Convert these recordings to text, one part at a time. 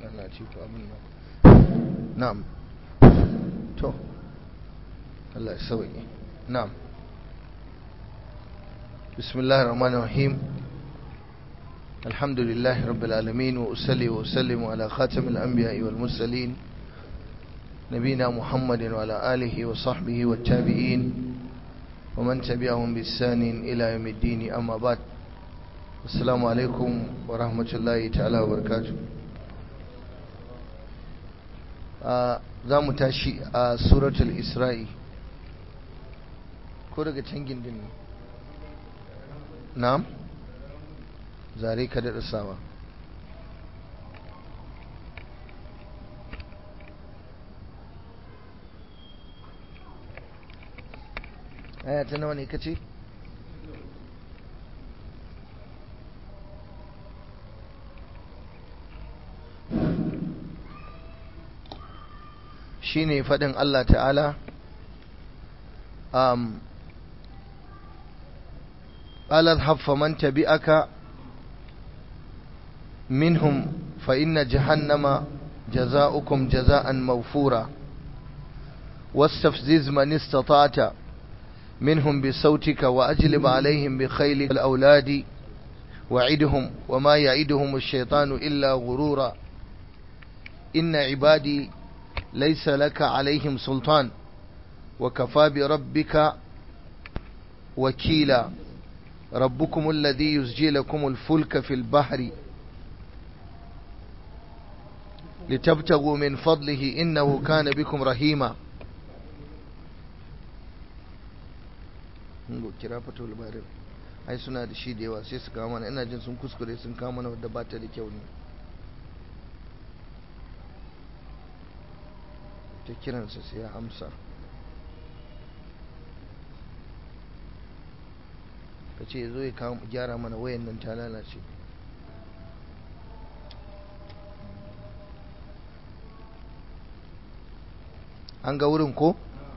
lalace ko abin nan na'am to Allah ya sauke na'am bismillahir rahmanir rahim alhamdulillahi rabbil alamin wa usalli wa usallimu ala khatamil anbiya'i wal mursalin نبينا محمد وعلى آله وصحبه والتابعين ومن تبعهم بإحسان إلى يوم الدين أما بعد السلام عليكم ورحمة الله تعالى وبركاته za mu tashi a suratul isra'i ko daga can gindin ne na'am zare ka daɗa sawa aya ta nawa ne ka ce shi ne faɗin Allah ta'ala um, ƙalar haffa man tabi'aka minhum fa inna jahannama jaza'ukum jaza'an mawfura واستفزز من استطعت منهم بصوتك وأجلب عليهم بخيلك الأولاد وعدهم وما يعدهم الشيطان إلا غرورا إن عبادي ليس لك عليهم سلطان وكفى بربك وكيلا ربكم الذي يسجي لكم الفلك في البحر لتبتغوا من فضله إنه كان بكم رحيما kira fatul barir ai suna da shi da yawa sai su kawo mana ina jin sun kuskure sun kawo mana wadda ba ta da kyau ne ta kiransa sai ya amsa ka ce zo ya gyara mana wayan nan ta lalace an ga wurin ko?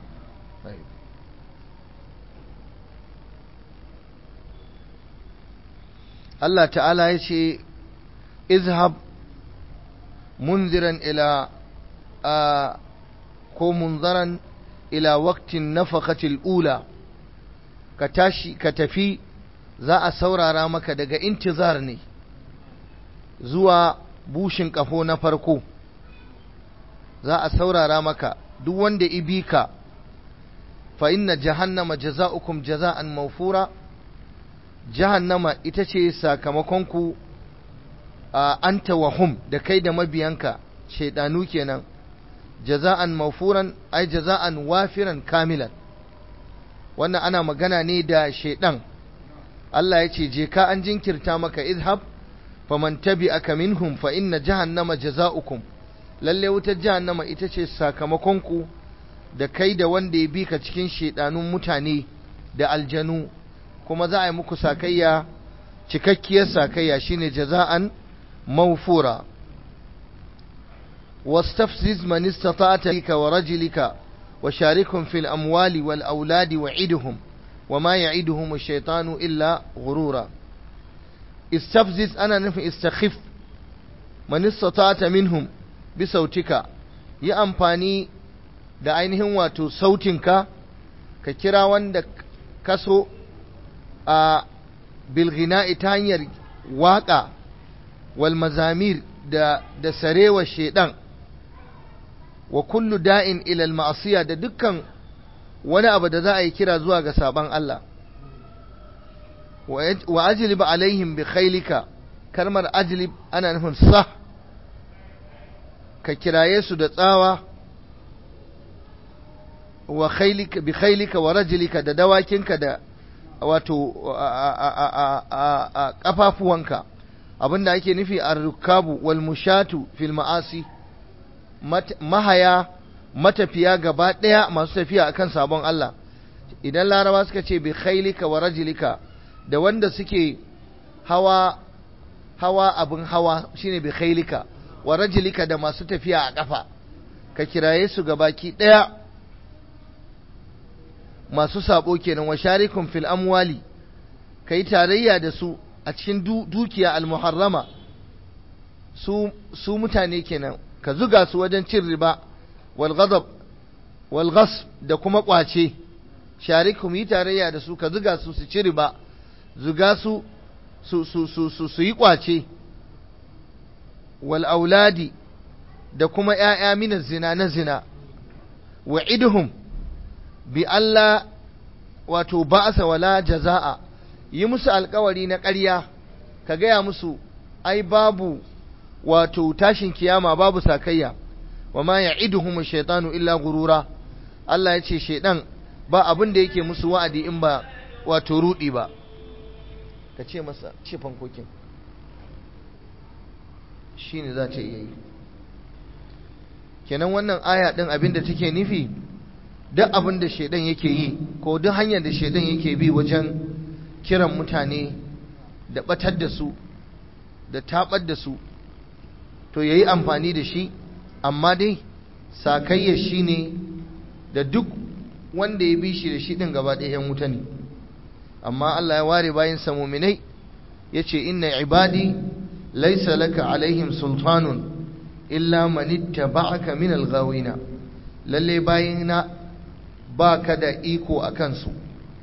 Allah ta'ala ya ce izhab munziran ila a ko munzaran ila waktin nafakatil ula ka tashi ka tafi za a saurara maka daga intizar ne zuwa bushin kafo na farko za a saurara maka duk wanda ibi ka fa inna jahannama jaza'ukum jaza'an mawfura jahannama ita ce sakamakonku a anta wa hum da kai da mabiyanka shaidanu kenan jaza'an mawfuran ai jaza'an wafiran kamilan wannan ana magana ne da shaidan Allah ya ce je ka an jinkirta maka izhab faman tabi'aka minhum fa inna jahannama jaza'ukum lalle wutar jahannama ita ce sakamakonku da kai da wanda ya bi ka cikin shaidanun mutane da aljanu kuma za a yi muku sakayya cikakkiyar sakayya shine jaza'an mawfura wastafziz man istata'ta bika wa rajulika wa sharikum fil amwali wal auladi wa idhum wa ma ya'iduhum ash-shaytanu illa ghurura istafziz ana nufin istakhif man istata'ta minhum bi sautika yi amfani da ainihin wato sautinka ka kira wanda kaso a bilghina'i ta hanyar waƙa wal mazamir da da sarewa shedan wa kullu da'in ila al ma'siya da dukkan wani abu da za a yi kira zuwa ga saban Allah wa ajlib alaihim bi khailika kalmar ajlib ana nufin sah ka kiraye su da tsawa wa khailika bi khailika wa rajlika da dawakinka da wato a ƙafafuwanka abinda ake nufi a rukabu wal mushatu fil ma'asi mahaya matafiya gaba ɗaya masu tafiya akan sabon Allah idan larawa suka ce bi khailika wa rajilika da wanda suke hawa hawa abin hawa shine bi khailika wa rajilika da masu tafiya a ƙafa ka kiraye su gabaki ɗaya masu sabo kenan wa sharikum fil amwali kai tarayya da su a cikin dukiya al-muharrama su su mutane kenan ka zuga su wajen cin riba wal ghadab wal ghasb da kuma kwace sharikum yi tarayya da su ka zuga su su ci riba zuga su su su su su, su yi kwace wal auladi da kuma ‘ya'ya mina zina na zina wa idhum bi Allah wato ba'asa wala jaza'a yi musu alkawari na ƙarya ka gaya musu ai babu wato tashin kiyama babu sakayya wa ma ya'iduhum shaitanu illa gurura Allah ya ce shaidan ba abin da yake musu wa'adi in ba wato rudi ba ka ce masa ce fankokin shine za ta iya yi kenan wannan aya din abin da take nufi duk abin da shaidan yake yi ko duk hanyar da shaidan yake bi wajen kiran mutane da batar da su da tabar da su to yayi amfani da shi amma dai sakayya shine da duk wanda ya bi shi da shi din gaba ɗaya yan wuta ne amma Allah ya ware bayan sa mu'minai yace inna ibadi laysa laka alaihim sultanun illa man ittaba'aka min al-ghawina lalle bayina baka da iko akan su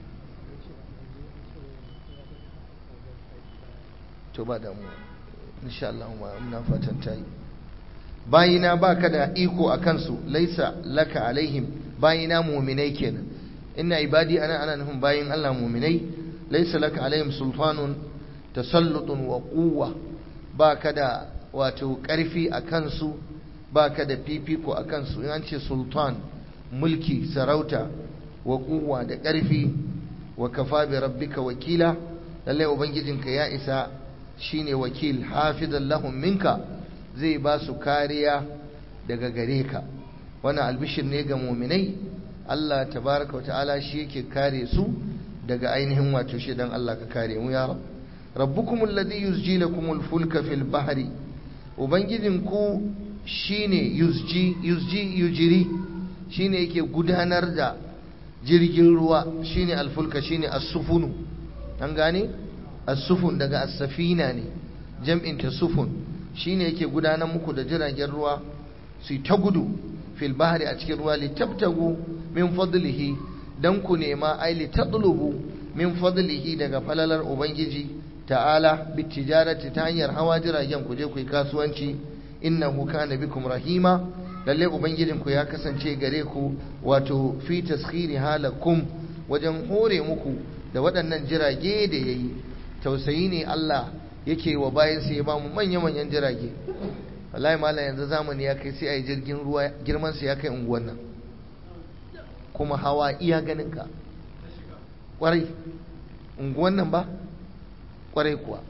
to ba da mu insha Allah muna fatan tayi bayina baka da iko akan su laisa laka alaihim bayina mu'minai kenan inna ibadi ana ana nufin bayin Allah mu'minai laisa laka alaihim sultanun tasallutun wa quwwa baka da wato ƙarfi a kansu ba ka da fifiko a kansu in an ce sultan mulki sarauta wa kuwa da ƙarfi wa kafa bi rabbika wakila lallai ubangijinka ya isa shine wakil hafizan lahum minka zai ba su kariya daga gare ka wannan albishir ne ga muminai Allah tabaraka wa ta'ala shi yake kare su daga ainihin wato shi dan Allah ka kare mu ya rab rabbukum alladhi yusji lakum al-fulka fil bahri ubangijinku shine yusji yusji yujiri shine yake gudanar da jirgin ruwa shine alfulka shine as-sufunu an gane as-sufun daga as-safina ne jam'in ta sufun shine yake gudanar muku da jiragen ruwa su ta gudu fil bahri a cikin ruwa litabtagu min fadlihi dan ku nema ai litadlubu min fadlihi daga falalar ubangiji ta'ala bitijarati ta hanyar hawa jiragen ku je ku yi kasuwanci innahu kana bikum rahima lalle ubangijin ku ya kasance gare ku wato fi taskhiri halakum wajen hore muku da waɗannan jirage da yayi tausayi ne Allah yake wa bayan sai ya ba mu manya-manyan jirage wallahi malam yanzu zamani ya kai sai a yi jirgin ruwa girman sa ya kai unguwan nan kuma hawa iya ganin ka kwarai unguwan nan ba kwarai kuwa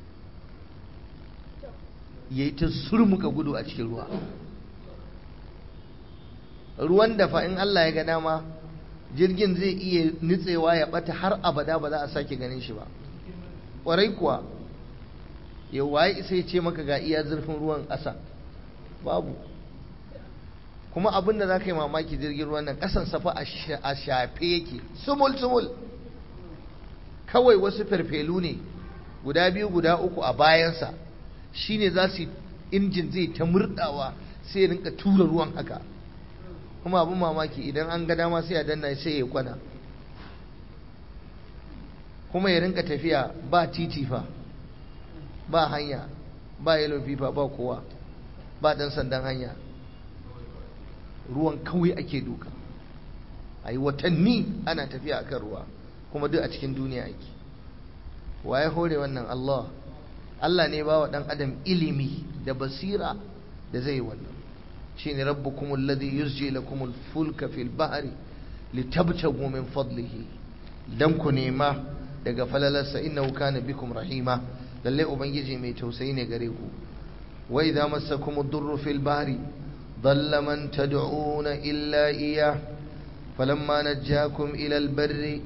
ya yi ta surmuka gudu a cikin ruwa ruwan da fa in Allah ya ga dama jirgin zai iya nutsewa ya bata har abada ba za a sake ganin shi ba kwarai kuwa yau waye sai ce maka ga iya zurfin ruwan ƙasa babu kuma abin da za ka yi mamaki jirgin ruwan nan ƙasan safa a shafe yake sumul sumul kawai wasu farfelu ne guda biyu guda uku a bayansa shine za su injin zai ta murdawa sai ya rinka tura ruwan haka kuma abin mamaki idan an ga dama sai ya danna sai ya kwana kuma ya rinka tafiya ba titi fa ba hanya ba yellow fever ba kowa ba dan sandan hanya ruwan kawai ake duka a yi watanni ana tafiya akan ruwa kuma duk a cikin duniya ake waye hore wannan Allah Allah ne ba wa ɗan adam ilimi da basira da zai wannan shine rabbukum alladhi yusji lakum al-fulka fil bahri litabtagu min fadlihi dan ku nema daga falalarsa innahu kana bikum rahima lalle ubangiji mai tausayi ne gare ku wa idza massakum ad-durru fil bahri dhalla man tad'una illa iyyah falamma najjakum ila al-barri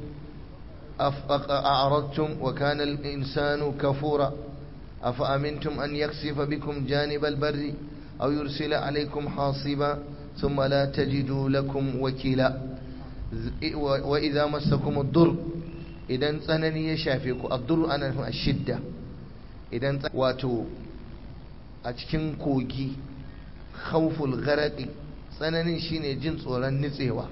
أعرضتم وكان الإنسان كفورا أفأمنتم أن يخسف بكم جانب البر أو يرسل عليكم حاصبا ثم لا تجدوا لكم وكيلا وإذا مسكم الضر إذا تسنني يشافيكم الضر أنا الشدة إذا واتو a cikin kogi khawful gharaqi tsananin shine jin tsoron nitsewa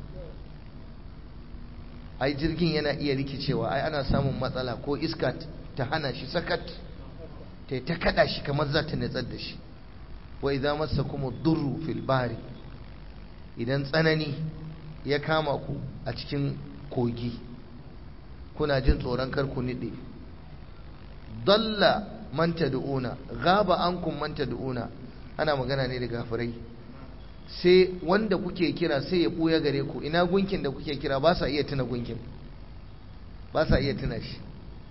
ai jirgin yana iya rikicewa ai ana samun matsala ko iska ta hana shi sakat ta ta kada shi kamar za ta nitsar da shi wa idza massakum ad-durru fil bahri idan tsanani ya kama ku a cikin kogi kuna jin tsoron kar ku nide dalla man tad'una ghaba ankum man tad'una ana magana ne da gafirai sai wanda kuke kira sai ya buya gare ku ina gunkin da kuke kira ba sa iya tuna gunkin ba sa iya tuna shi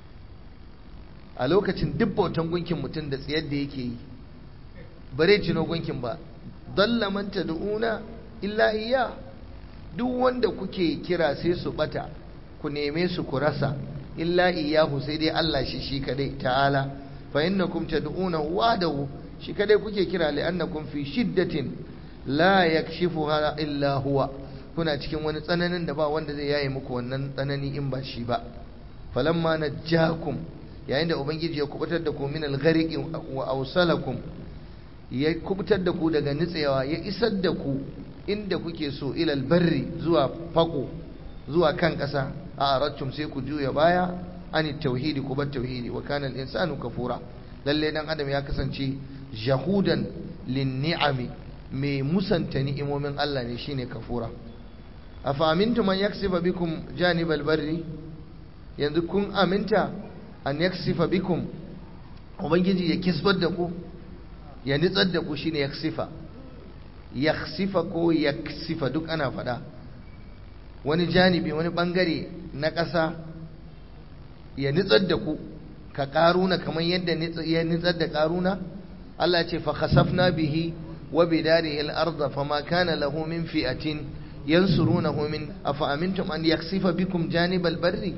a lokacin duk bautan gunkin mutum da tsayar da yake yi bare tuno gunkin ba dalla man tad'una illa iya duk wanda kuke kira sai su bata ku neme su ku rasa illa iyahu sai dai Allah shi shi kadai ta'ala fa innakum tad'una wahdahu shi kadai kuke kira li'annakum fi shiddatin la yakshifuha illa huwa kuna cikin wani tsananin da ba wanda zai yaye muku wannan tsanani in ba shi ba falamma najjakum yayin da ubangiji ya kubutar da ku min al-ghariqi wa awsalakum ya kubutar da ku daga nitsewa ya isar da ku inda kuke so ilal barri zuwa fako zuwa kan ƙasa a arattum sai ku juya baya ani tauhidi ku bar tauhidi wa kana al-insanu kafura lalle dan adam ya kasance jahudan lin ni'ami mai musanta ni'imomin Allah ne shine kafura afa amintum an yaksifa bikum janibal barri yanzu kun aminta an yaksifa bikum ubangiji ya kisbar da ku ya nitsar da ku shine yaksifa yaksifa ko yaksifa duk ana faɗa wani janibi wani bangare na ƙasa ya nitsar da ku ka ƙaruna kamar yadda ya nitsar da ƙaruna Allah ce fa khasafna bihi wa bidarihi al-ardh fama kana lahu min fi'atin yansurunahu min afa amintum an yaksifa bikum janibal barri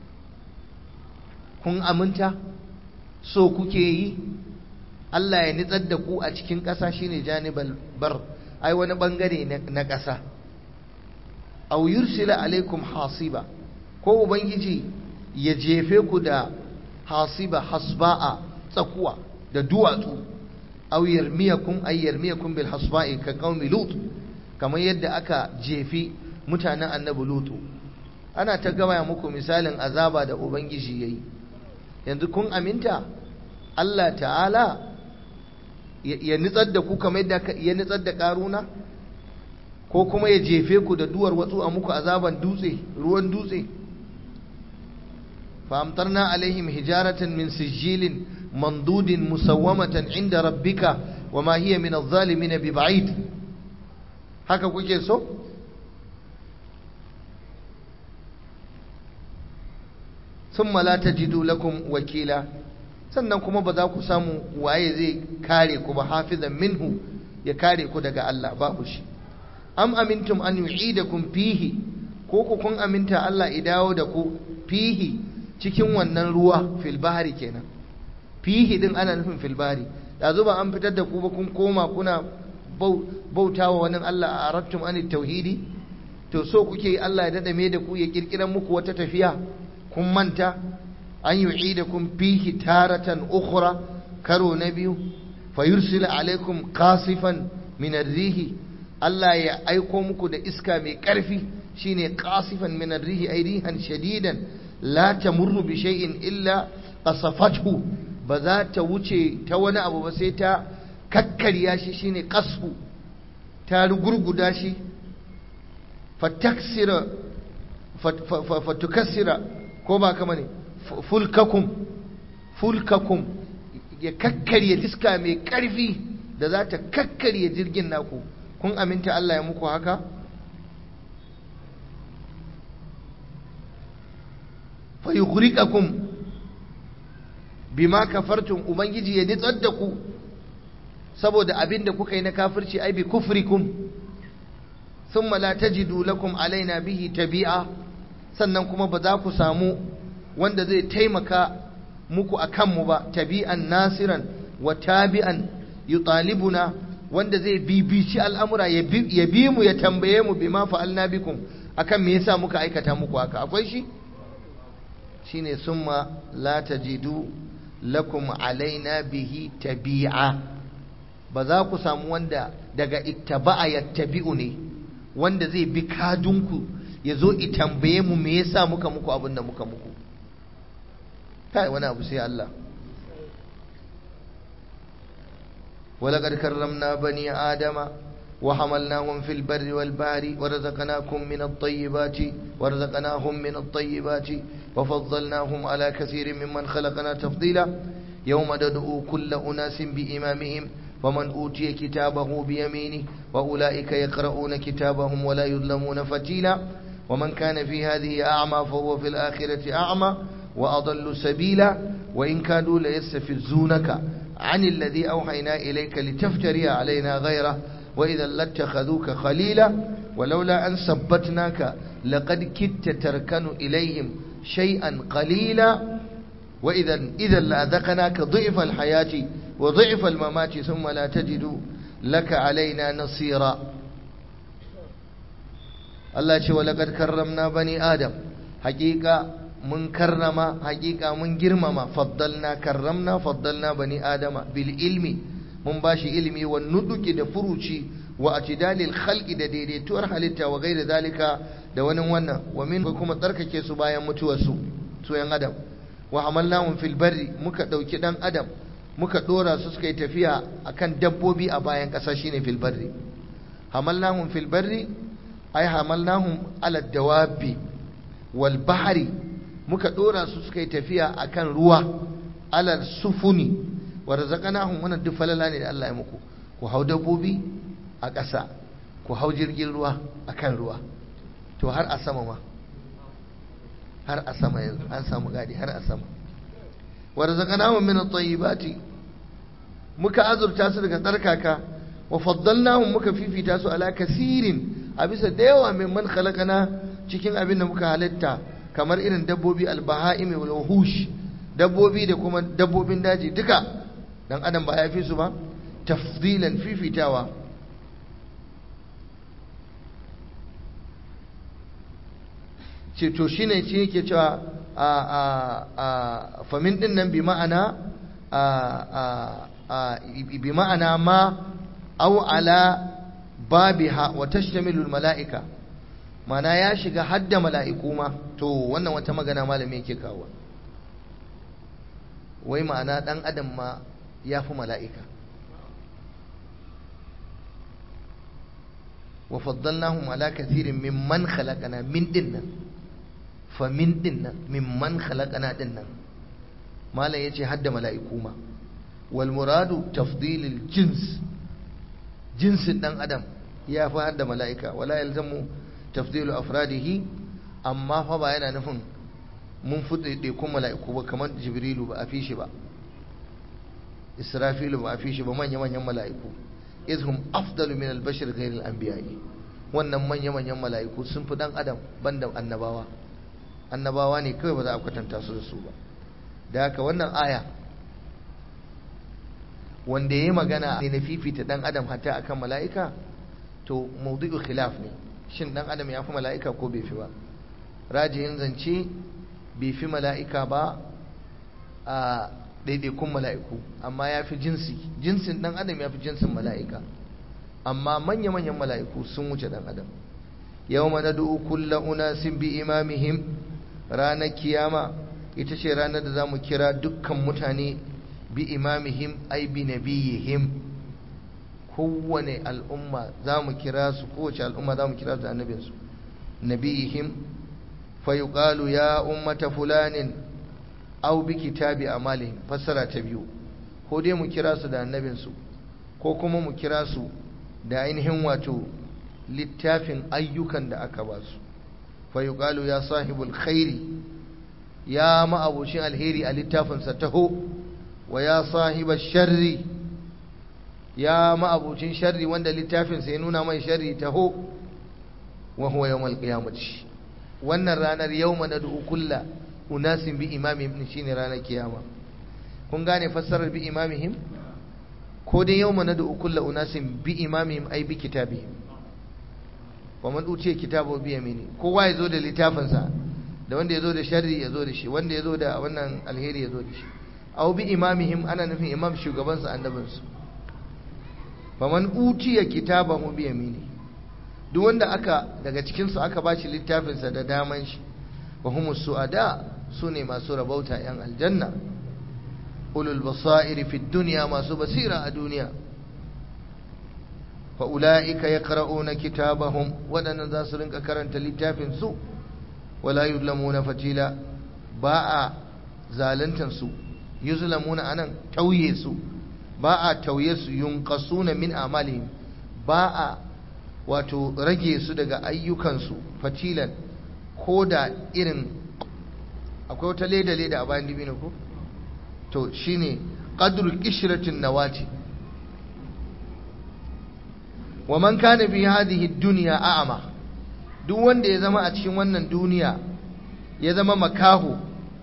kun aminta so kuke yi Allah ya nitsar da ku a cikin ƙasa shine janibal bar ai wani bangare na ƙasa aw yursila alaikum hasiba ko ubangiji ya jefe ku da hasiba hasba'a tsakuwa da duwatsu aw yarmiyakum ay yarmiyakum bil hasba'i ka qaumi lut kamar yadda aka jefi mutanen annabi lutu ana ta gaya muku misalin azaba da ubangiji yayi yanzu kun aminta Allah ta'ala ya nitsar da ku kamar yadda ya nitsar da karuna ko kuma ya jefe ku da duwar watsu a muku azaban dutse ruwan dutse فأمطرنا عليهم حجارة من سجيل منضود مسومة عند ربك وما هي من الظالمين ببعيد haka kuke so ثم لا تجدوا لكم wakila sannan kuma ba za ku samu waye zai kare ku ba hafizan minhu ya kare ku daga Allah babu shi am amintum an yu'idakum fihi ko ku kun aminta Allah ya dawo da ku fihi cikin wannan ruwa fil bahari kenan fihi din ana nufin fil bahari yanzu ba an fitar da ku ba kun koma kuna bautawa wani Allah a arattum an tauhidi to so kuke Allah ya dada me da ku ya kirkiran muku wata tafiya kun manta an yu'idakum fihi taratan ukhra karo na biyu fayursila alaikum qasifan min ar-rihi Allah ya aiko muku da iska mai karfi shine qasifan min ar-rihi ay rihan shadidan la tamurru bi shay'in illa qasafathu ba za ta wuce ta wani abu ba sai ta kakkarya shi shine qasfu ta rugurguda shi fataksira fatukassira ko ba kama ne fulkakum fulkakum ya kakkarya iska mai karfi da za ta kakkarya jirgin naku kun aminta Allah ya muku haka fayughriqakum bima kafartum ubangiji ya nitsar da ku saboda abin da kuka yi na kafirci ai bi kufrikum thumma la tajidu lakum alaina bihi tabi'a sannan kuma ba za ku samu wanda zai taimaka muku akan mu ba tabi'an nasiran wa tabi'an yutalibuna wanda zai bibici al'amura ya bi mu ya tambaye mu bima fa'alna bikum akan me yasa muka aikata muku haka akwai shi shine summa la tajidu lakum alaina bihi tabi'a ba za ku samu wanda daga ittaba'a yattabi'u ne wanda zai bi kadunku ya zo tambaye mu me yasa muka muku abin da muka muku kai wani abu sai Allah ولقد كرمنا بني آدم وحملناهم في البر والبحر ورزقناكم من الطيبات ورزقناهم من الطيبات وفضلناهم على كثير ممن خلقنا تفضيلا يوم ندعو كل أناس بإمامهم ومن أوتي كتابه بيمينه وأولئك يقرؤون كتابهم ولا يظلمون فتيلا ومن كان في هذه أعمى فهو في الآخرة أعمى وأضل سبيلا وإن كانوا ليستفزونك عن الذي أوحينا إليك لتفتري علينا غيره وإذا لاتخذوك خليلا ولولا أن ثبتناك لقد كدت تركن إليهم شيئا قليلا وإذا إذا لأذقناك ضعف الحياة وضعف الممات ثم لا تجد لك علينا نصيرا الله ce ولقد كرمنا بني آدم حقيقة mun karrama hakika mun girmama faddalna karramna faddalna bani adama bil ilmi mun bashi ilmi wa nuduki da furuci wa atidalil khalqi da daidaituwar halitta wa gaira zalika da wani wannan wa min kuma tsarkake su bayan mutuwar su su yan adam wa hamalnahum fil barri muka dauki dan adam muka dora su suka yi tafiya akan dabbobi a bayan kasa shine fil barri hamalnahum fil barri ay hamalnahum ala dawabi wal bahri muka dora su suka yi tafiya akan ruwa alal sufuni wa razaqnahum wannan duk falala ne da Allah ya muku ku hau dabbobi a ƙasa ku hau jirgin ruwa akan ruwa to har a sama ma har a sama yanzu an samu gadi har a sama wa razaqnahum min at-tayyibati muka azurta su daga tsarkaka wa faddalnahum muka fifita su ala kasirin a bisa da yawa mimman khalaqana cikin abin da muka halitta kamar irin dabbobi albaha'imi wal wuhush dabbobi da kuma dabbobin daji duka dan adam ba ya fi su ba tafdilan fifitawa ce to shine shi yake cewa a a a famin din nan bi ma'ana a a a bi ma'ana ma au ala babiha wa tashtamilu al mala'ika mana ya shiga hadda mala'iku ma to wannan wata magana malami yake kawo wai ma'ana ɗan adam ma ya fi mala'ika wa faddalnahum ala kathirin mimman khalaqana min dinnan fa min dinnan mimman khalaqana dinnan malam yace hadda mala'iku ma wal muradu tafdilil jins jinsin ɗan adam ya fi hadda mala'ika wala yalzamu tafdilu afradihi amma fa ba yana nufin mun fuɗe kun mala'iku ba kamar jibrilu ba a fi shi ba israfilu ba a fi shi ba manya-manyan mala'iku izhum afdalu min albashir ghairil anbiya'i wannan manya-manyan mala'iku sun fi dan adam banda annabawa annabawa ne kawai ba za a kwatanta su da su ba da haka wannan aya wanda ya yi magana ne na fifita dan adam hatta akan mala'ika to maudu'u khilaf ne shin dan adam ya fi mala'ika ko bai fi ba rajihin zance bai fi mala'ika ba a ɗaiɗaikun mala'iku amma ya fi jinsi jinsin dan adam ya fi jinsin mala'ika amma manya-manyan mala'iku sun wuce dan adam yau mana du'u kulla unasin bi imamihim ranar kiyama ita ce ranar da za mu kira dukkan mutane bi imamihim ai bi nabiyihim kowane al'umma za mu kira su kowace al'umma za mu kira su da annabinsu nabiyihim fa yuqalu ya ummata fulanin aw bi kitabi amalihim fassara ta biyu ko dai mu kira su da annabinsu ko kuma mu kira su da ainihin wato littafin ayyukan da aka ba su fa yuqalu ya sahibul khairi ya ma'abucin alheri a littafinsa taho wa ya sahibar sharri ya ma'abucin sharri wanda littafinsa ya nuna mai sharri taho wa huwa yawmal qiyamati wannan ranar yawma nad'u kulla unasin bi imamihim shine ranar kiyama kun gane fassarar bi imamihim ko dai yawma nad'u kulla unasin bi imamihim ai bi kitabihim wa man utiya kitabu bi yamini kowa ya zo da littafinsa da wanda ya zo da sharri ya zo da shi wanda ya zo da wannan alheri ya zo da shi aw bi imamihim ana nufin imam shugabansu annabinsu faman utiya kitabahu bi yamini duk wanda aka daga cikin su aka bashi littafin sa da daman shi wa humus suada sune masu rabauta yan aljanna ulul basair fi dunya masu basira a duniya fa ulaika yaqra'una kitabahum wadannan za su rinka karanta littafin su wala yuzlamuna fatila ba a zaluntan su yuzlamuna anan tauye su ba a tauye su yunqasuna min amalihim ba a wato rage su daga ayyukansu fatilan ko da irin akwai wata leda leda a bayan dibino ko to shine qadru qishratin nawati wa man kana bi hadhihi dunya a'ma duk wanda ya zama a cikin wannan duniya ya zama makahu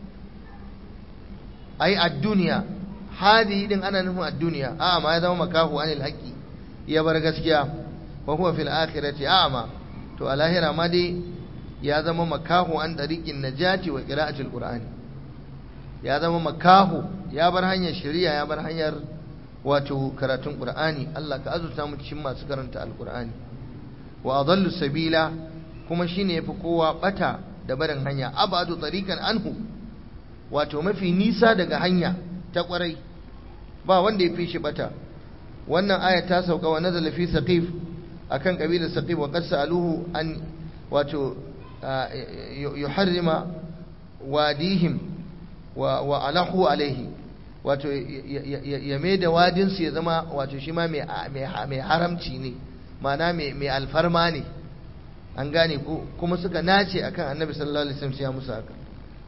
ai ad-dunya hadi din ana nufin ad-dunya a'ma ya zama makahu anil haqqi ya bar gaskiya wa huwa fil akhirati a'ma to a lahira ma dai ya zama makahu an dariqin najati wa qira'atil qur'ani ya zama makahu ya bar hanyar shari'a ya bar hanyar wato karatun qur'ani Allah ka azurta mu cikin masu karanta alqur'ani wa adallu sabila kuma shine yafi kowa bata da barin hanya abadu tariqan anhu wato mafi nisa daga hanya ta kwarai ba wanda ya fi shi bata wannan aya ta sauka wa nazala fi saqif akan kabilar saqif wa qad sa'aluhu an wato yuharrima wadihim wa wa alahu alaihi wato ya mai da wadin su ya zama wato shi ma mai haramci ne ma'ana mai alfarma ne an gane ko kuma suka nace akan annabi sallallahu alaihi wasallam ya musu haka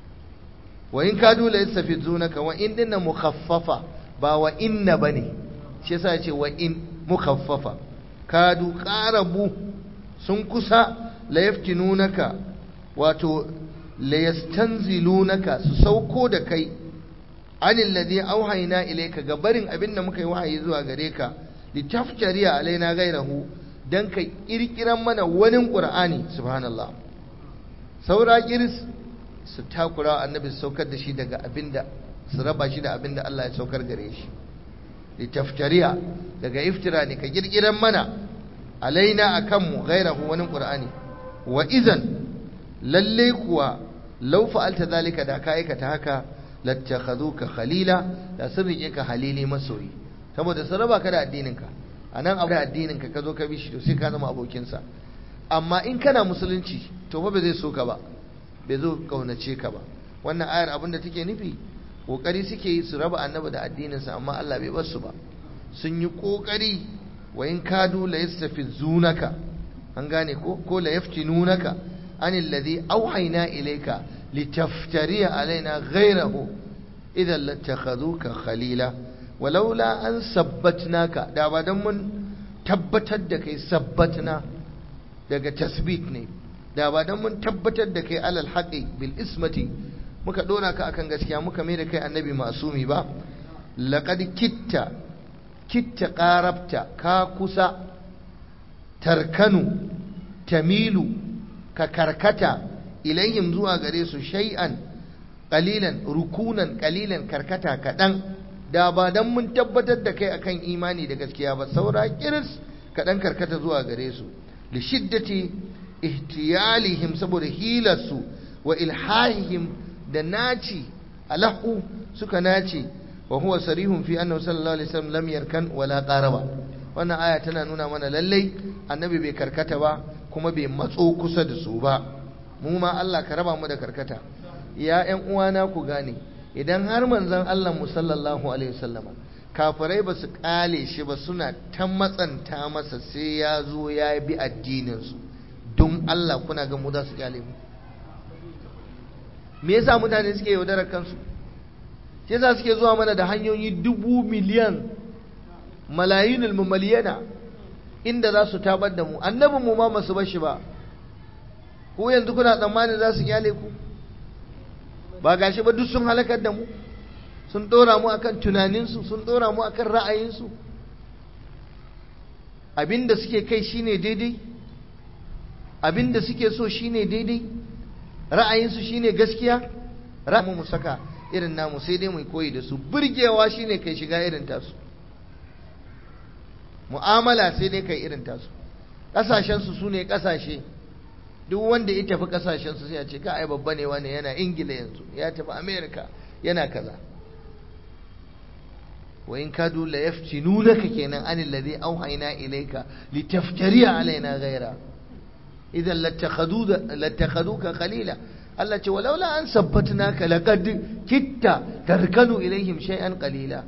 wa in kadu la yastafizunaka wa in dinna mukhaffafa ba wa inna bane shi yasa yace wa in mukhaffafa kadu qarabu sun kusa la yaftinunaka wato la yastanzilunaka su sauko da kai anil ladhi auhayna ilayka ga barin abin da muka yi wahayi zuwa gare ka litaftari alaina gairahu dan ka kirkiran mana wani qur'ani subhanallah saura kiris su takura annabi su saukar da shi daga abinda su raba shi da abinda Allah ya saukar gare shi litaftariya daga iftira ne ka girgiran mana alaina akan mu gairahu wani qur'ani wa idan lalle kuwa law fa'alta zalika da ka aikata haka lattakhaduka khalila da sun rike ka halili masoyi saboda sun raba ka da addininka anan abu da addininka ka zo ka bi shi to sai ka zama abokinsa amma in kana musulunci to fa ba zai so ka ba bai zo kaunace ka ba wannan ayar abinda take nufi kokari suke yi su raba annabi da addininsa amma Allah bai bar su ba sun yi kokari wa in kadu la yastafizunaka an gane ko ko la yaftinunaka anil ladhi awhayna ilayka litaftariya alaina ghayrahu idan lattakhaduka khalila walaula an sabbatnaka da ba dan mun tabbatar da kai sabbatna daga tasbit ne da ba dan mun tabbatar da kai alal haqi bil ismati muka dora ka akan gaskiya muka mai da kai annabi masumi ba laqad kitta kitta qarabta ka kusa tarkanu tamilu ka karkata ilayhim zuwa gare su shay'an qalilan rukunan qalilan karkata kadan da ba dan mun tabbatar da kai akan imani da gaskiya ba saura kiris kadan karkata zuwa gare su li shiddati ihtiyalihim saboda hilarsu wa ilhahihim da naci alahu suka nace wa huwa sarihun fi annahu sallallahu alaihi wasallam lam yarkan wala qaraba wannan aya tana nuna mana lallai annabi bai karkata ba kuma bai matso kusa da su ba mu ma Allah ka raba mu da karkata ya ƴan uwana ku gane idan har manzon Allah mu sallallahu alaihi wasallama kafirai ba su kale shi ba suna ta matsanta masa sai ya zo ya bi addinin su don Allah kuna ga mu za su kyale mu me yasa mutane suke yaudarar kansu shi yasa suke zuwa mana da hanyoyi dubu miliyan malayinul mumaliyana inda za su tabar da mu annabin mu ma masu bashi ba ko yanzu kuna tsammanin za su kyale ku ba gashi ba duk sun halakar da mu sun dora mu akan tunaninsu sun dora mu akan ra'ayinsu abinda suke kai shine daidai abinda suke so shine daidai ra'ayinsu shine gaskiya ra'ayin mu saka irin namu sai dai mu koyi da su burgewa shine kai shiga irin tasu mu'amala sai dai kai irin tasu kasashen su sune kasashe duk wanda ya tafi kasashen su sai a ce ka ai babba ne wani yana ingila yanzu ya tafi america yana kaza wa in kadu la yaftinunaka kenan anil ladhi auhayna ilayka litaftari alaina ghaira idan lattakhaduka qalila Allah ce walaula an sabbatnaka laqad kitta tarkanu ilaihim shay'an qalila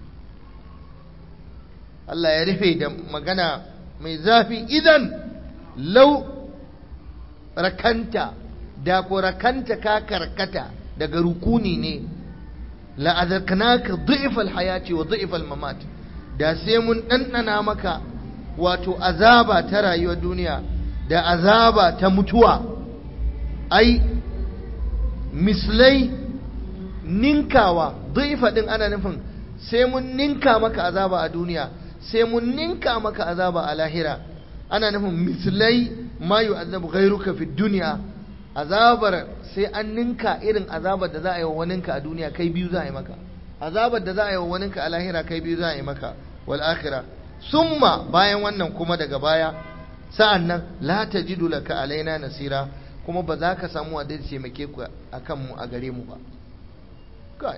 Allah ya rufe da magana mai zafi idan lau rakanta da ko rakanta ka karkata daga rukuni ne la'azaknaka dhi'fal hayati wa dhi'fal mamat da sai mun dandana maka wato azaba ta rayuwar duniya da azaba ta mutuwa ai mislai ninkawa dhi'fa din ana nufin sai mun ninka maka azaba a duniya sai mun ninka maka azaba a lahira ana nufin mislai ma yu'azzabu ghayruka fi dunya azabar sai an ninka irin azabar da za a yi wa waninka a duniya kai biyu za a yi maka azabar da za a yi wa waninka a lahira kai biyu za a yi maka wal akhira summa bayan wannan kuma daga baya sa'an nan la tajidu laka alaina nasira kuma ba za ka samu wanda zai taimake ku akan mu a gare mu ba kai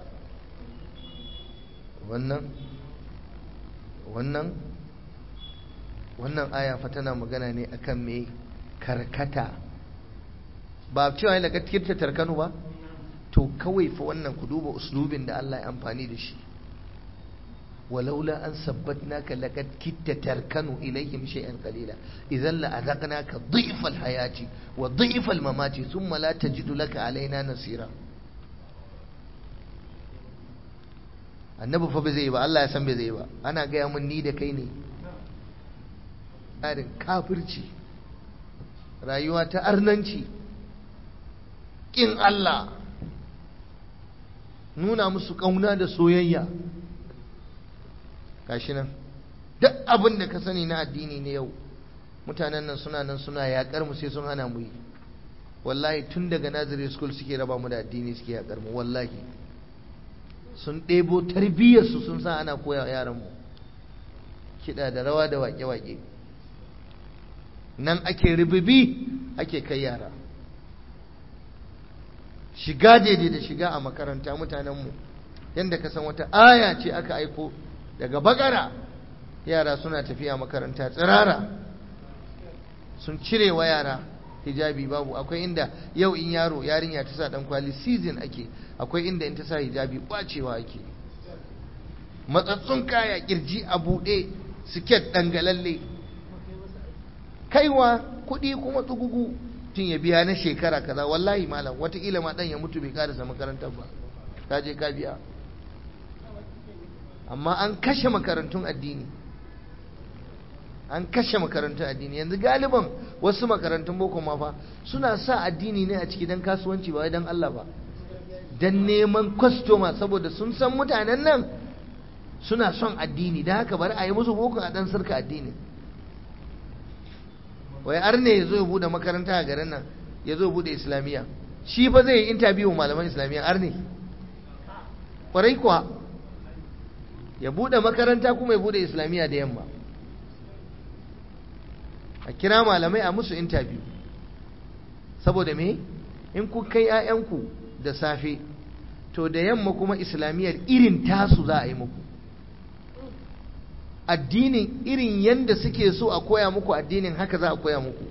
wannan wannan wannan aya fa tana magana ne akan me karkata ba cewa yana gaskiyar tarkanu ba to kawai fa wannan ku duba uslubin da Allah ya amfani da shi walaula an sabbatnaka laqad kitta tarkanu ilayhim shay'an qalila idan la azaqnaka dhi'fa al-hayati wa dhi'fa al-mamati thumma la tajidu laka alaina nasira annabi fa bai zai ba Allah ya san bai zai ba ana gaya mun ni da kai ne tsarin kafirci rayuwa ta arnanci ƙin Allah nuna musu ƙauna da soyayya gashi nan duk abin da ka sani na addini ne yau mutanen nan suna nan suna yaƙar mu sai sun hana mu yi wallahi tun daga nazari school suke raba mu da addini suke yaƙar mu wallahi sun ɗebo tarbiyyarsu sun sa ana koya yaran mu kiɗa da rawa da waƙe-waƙe nan ake ribibi ake kai yara shiga daidai da shiga a makaranta mutanenmu yadda ka san wata aya ce aka aiko daga bakara yara suna tafiya makaranta tsirara sun cire wa yara hijabi babu akwai inda yau in yaro yarinya ta sa dan kwali season ake akwai inda in ta sa hijabi kwacewa ake matsatsun kaya kirji a buɗe siket dangalalle kaiwa kuɗi kuma tsugugu tun ya biya na shekara kaza wallahi malam wataƙila ma ɗan ya mutu bai karasa makarantar ba ka je ka biya amma an kashe makarantun addini an kashe makarantun addini yanzu galiban wasu makarantun boko ma fa suna sa addini ne a ciki don kasuwanci ba don Allah ba don neman kwastoma saboda sun san mutanen nan suna son addini da haka bari a yi musu boko a dan sarka addini wai arne ya zo ya bude makaranta a garin nan ya zo bude islamiyya shi fa zai yi interview malaman islamiyya arne kwarai kuwa ya bude makaranta kuma ya bude islamiyya da yamma a kira malamai a musu interview saboda me in ku kai 'ya'yanku da safe to da yamma kuma islamiyyar irin tasu za a yi muku addinin irin yadda suke so a koya muku addinin haka za a koya muku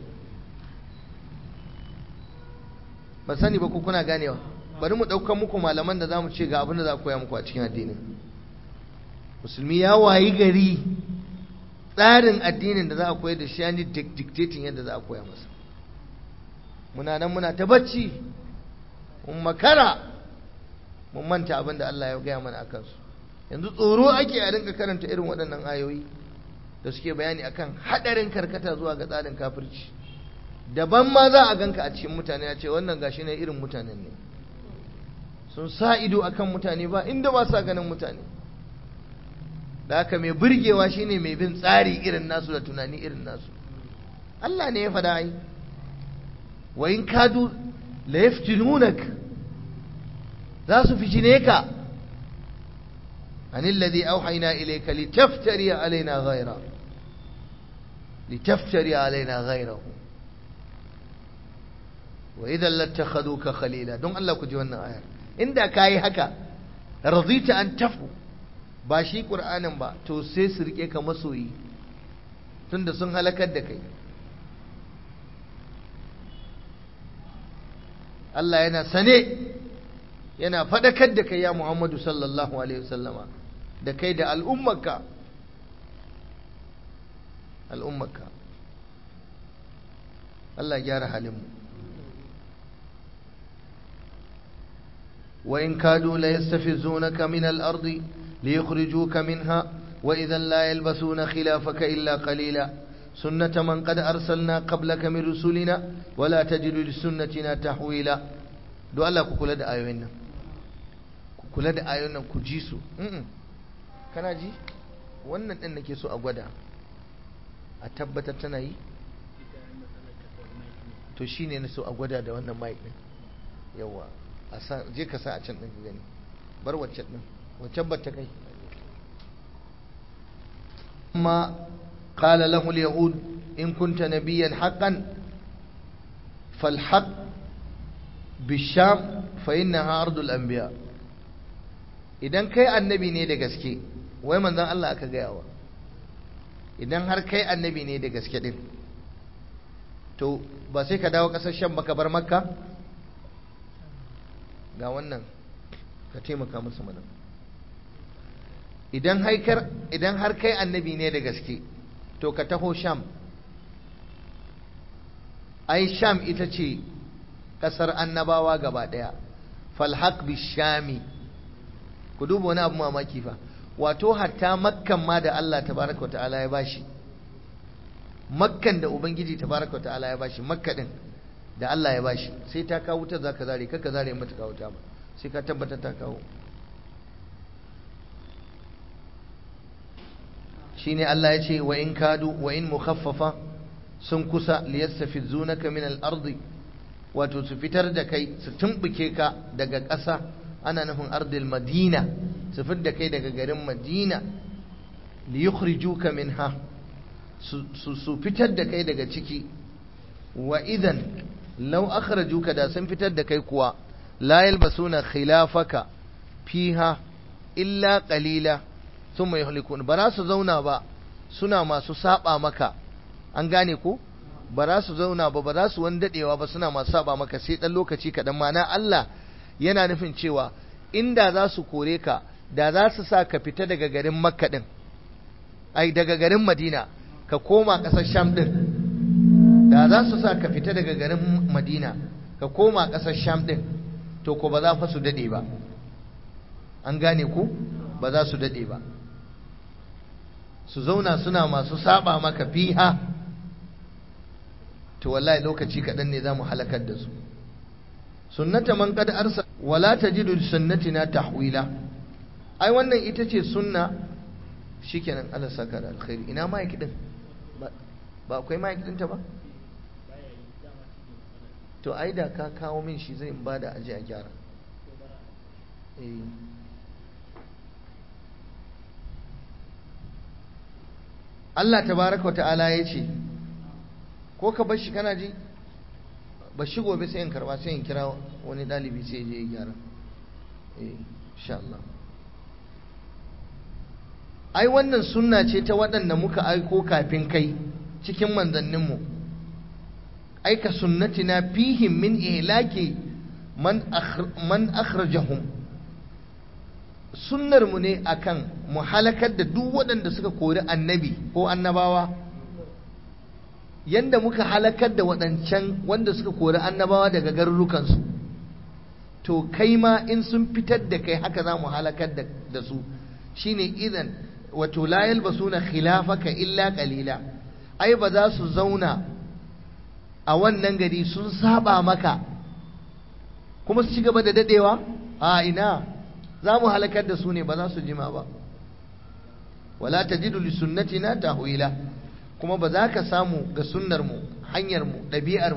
ba sani ba ku kuna ganewa bari mu ɗaukan muku malaman da za mu ce ga abin da za a koya muku a cikin addinin musulmi ya wayi gari tsarin addinin da za a koyar da shi yani dictating yadda za a koya masa muna nan muna ta bacci mun makara mun manta abin da Allah ya gaya mana a kansu yanzu tsoro ake a rinka karanta irin waɗannan ayoyi da suke bayani akan haɗarin karkata zuwa ga tsarin kafirci daban ma za a ganka a cikin mutane a ce wannan gashi ne irin mutanen ne sun sa ido akan mutane ba inda ba sa ganin mutane da haka mai burgewa shine mai bin tsari irin nasu da tunani irin nasu Allah ne ya faɗa ai wa in kadu la yaftinunak za su fitine ka anil ladhi auhayna ilayka litaftari alaina ghayra litaftari alaina ghayrahu wa idan lattakhaduka khalila don Allah ku ji wannan ayar inda kai haka radita an tafu ba shi qur'anin ba to sai su rike ka masoyi tunda sun halakar da kai Allah yana sane yana faɗakar da kai ya Muhammadu sallallahu alaihi wasallama da kai da al'ummarka al'ummarka Allah ya gyara halinmu wa in kadu la yastafizunaka min al-ardi liyukhrijuka minha wa idhan la yalbasuna khilafaka illa qalila سنة من قد أرسلنا قبلك من رسلنا ولا تجد لسنتنا تحويلا دو الله كوكولا دا آيوين كوكولا دا آيوين كجيسو كان جي wannan ɗin nake so a gwada a tabbatar tana yi to shi ne na so a gwada da wannan mic ɗin yawa je ka sa a can ɗin gani bar waccan ɗin waccan ba ta kai amma قال له اليهود إن كنت نبيا حقا فالحق بالشام فإنها أرض الأنبياء idan kai annabi ne da gaske wai manzon Allah aka gayawa idan har kai annabi ne da gaske din to ba sai ka dawo kasar sham baka bar makka ga wannan ka taimaka musu mana idan idan har kai annabi ne da gaske to ka taho sham ai sham ita ce ƙasar annabawa gaba ɗaya falhaq bishami ku duba wani abu mamaki fa wato hatta makkan ma da Allah tabaraka ta'ala ya bashi makkan da ubangiji tabaraka ta'ala ya bashi makka din da Allah ya bashi sai ta kawo ta zaka zare kaka zare mata kawo ta ba sai ka tabbata ta kawo shine Allah ya ce wa in kadu wa in mukhaffafa sun kusa liyastafizunaka min al-ardi wato su fitar da kai su tumbuke ka daga ƙasa ana nufin ardil madina su fitar da kai daga garin madina liyukhrijuka minha su su fitar da kai daga ciki wa idan law akhrajuka da sun fitar da kai kuwa la yalbasuna khilafaka fiha illa qalila sun mai halikun ba za su zauna ba suna masu saba maka an gane ko ba za su zauna ba ba za su wani dadewa ba suna masu saba maka sai dan lokaci kaɗan mana Allah yana nufin cewa inda za su kore ka da za su sa ka fita daga garin makka din ai daga garin madina ka koma ƙasar sham din da za su sa ka fita daga garin madina ka koma ƙasar sham din to ko ba za fa su dade ba an gane ku ba za su dade ba su zauna suna masu saba maka fiha to wallahi lokaci kaɗan ne za mu halakar da su sunnata man qad arsa wala tajidu sunnatina tahwila ai wannan ita ce sunna shikenan Allah saka da alkhairi ina mic din ba akwai mic din ta ba to ai da ka kawo min shi zai ba da aje a gyara eh Allah tabaraka wa ta'ala ya ce ko ka bar shi kana ji ba shi gobe sai in karba sai in kira wani dalibi sai je ya gyara eh insha Allah ai wannan sunna ce ta waɗanda muka aiko kafin kai cikin manzanninmu aika sunnatina fihim min ihlaki man man akhrajahum sunnar mu ne akan mu halakar da duk waɗanda suka kori annabi ko annabawa yanda muka halakar da waɗancan wanda suka kori annabawa daga garurukansu to kai ma in sun fitar da kai haka za mu halakar da su shine idan wato la yalbasuna khilafaka illa qalila ai ba za su zauna a wannan gari sun saba maka kuma su ci gaba da dadewa a ina za mu halakar da su ne ba za su jima ba wala tajidu li sunnatina tahwila kuma ba za ka samu ga sunnar mu hanyar mu ɗabi'ar mu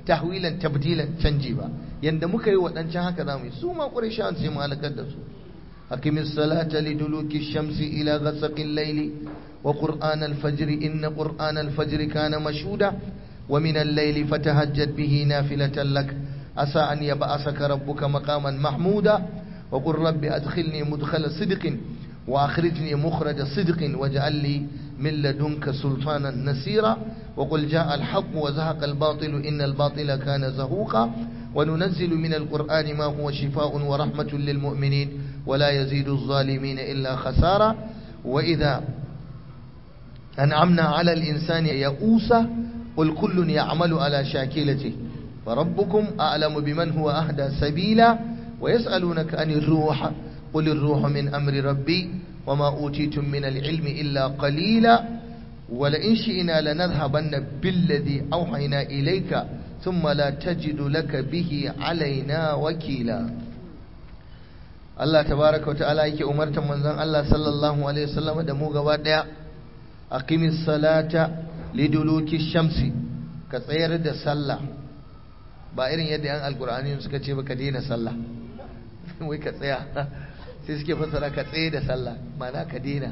tahwilan tabdilan canji ba yanda muka yi waɗancan haka za mu yi su ma ƙurishawan sai mu halakar da su aqimis salata liduluki shamsi ila ghasaqil layli wa qur'an al-fajr inna qur'an al-fajr kana mashhuda wa min al-layli fatahajjad bihi nafilatan lak asa an yab'asaka rabbuka maqaman mahmuda wa qur rabbi adkhilni mudkhala sidqin wa akhrijni mukhraja sidqin waj'al li من لدنك سلطانا نسيرا وقل جاء الحق وزهق الباطل إن الباطل كان زهوقا وننزل من القرآن ما هو شفاء ورحمة للمؤمنين ولا يزيد الظالمين إلا خسارا وإذا أنعمنا على الإنسان يئوسا قل كل يعمل على شاكلته فربكم أعلم بمن هو أهدى سبيلا ويسألونك عن الروح قل الروح من أمر ربي وما أوتيتم من العلم إلا قليلا ولئن شئنا لنذهبن بالذي أوحينا إليك ثم لا تجد لك به علينا وكيلا Allah tabaraka wata'ala yake umartar manzon Allah sallallahu alaihi wasallam da mu gaba daya aqimis salata liduluki shamsi ka tsayar da sallah ba irin yadda yan alqur'ani suka ce ba ka daina sallah wai ka tsaya sai suke fassara ka tsaye da sallah mana ka dena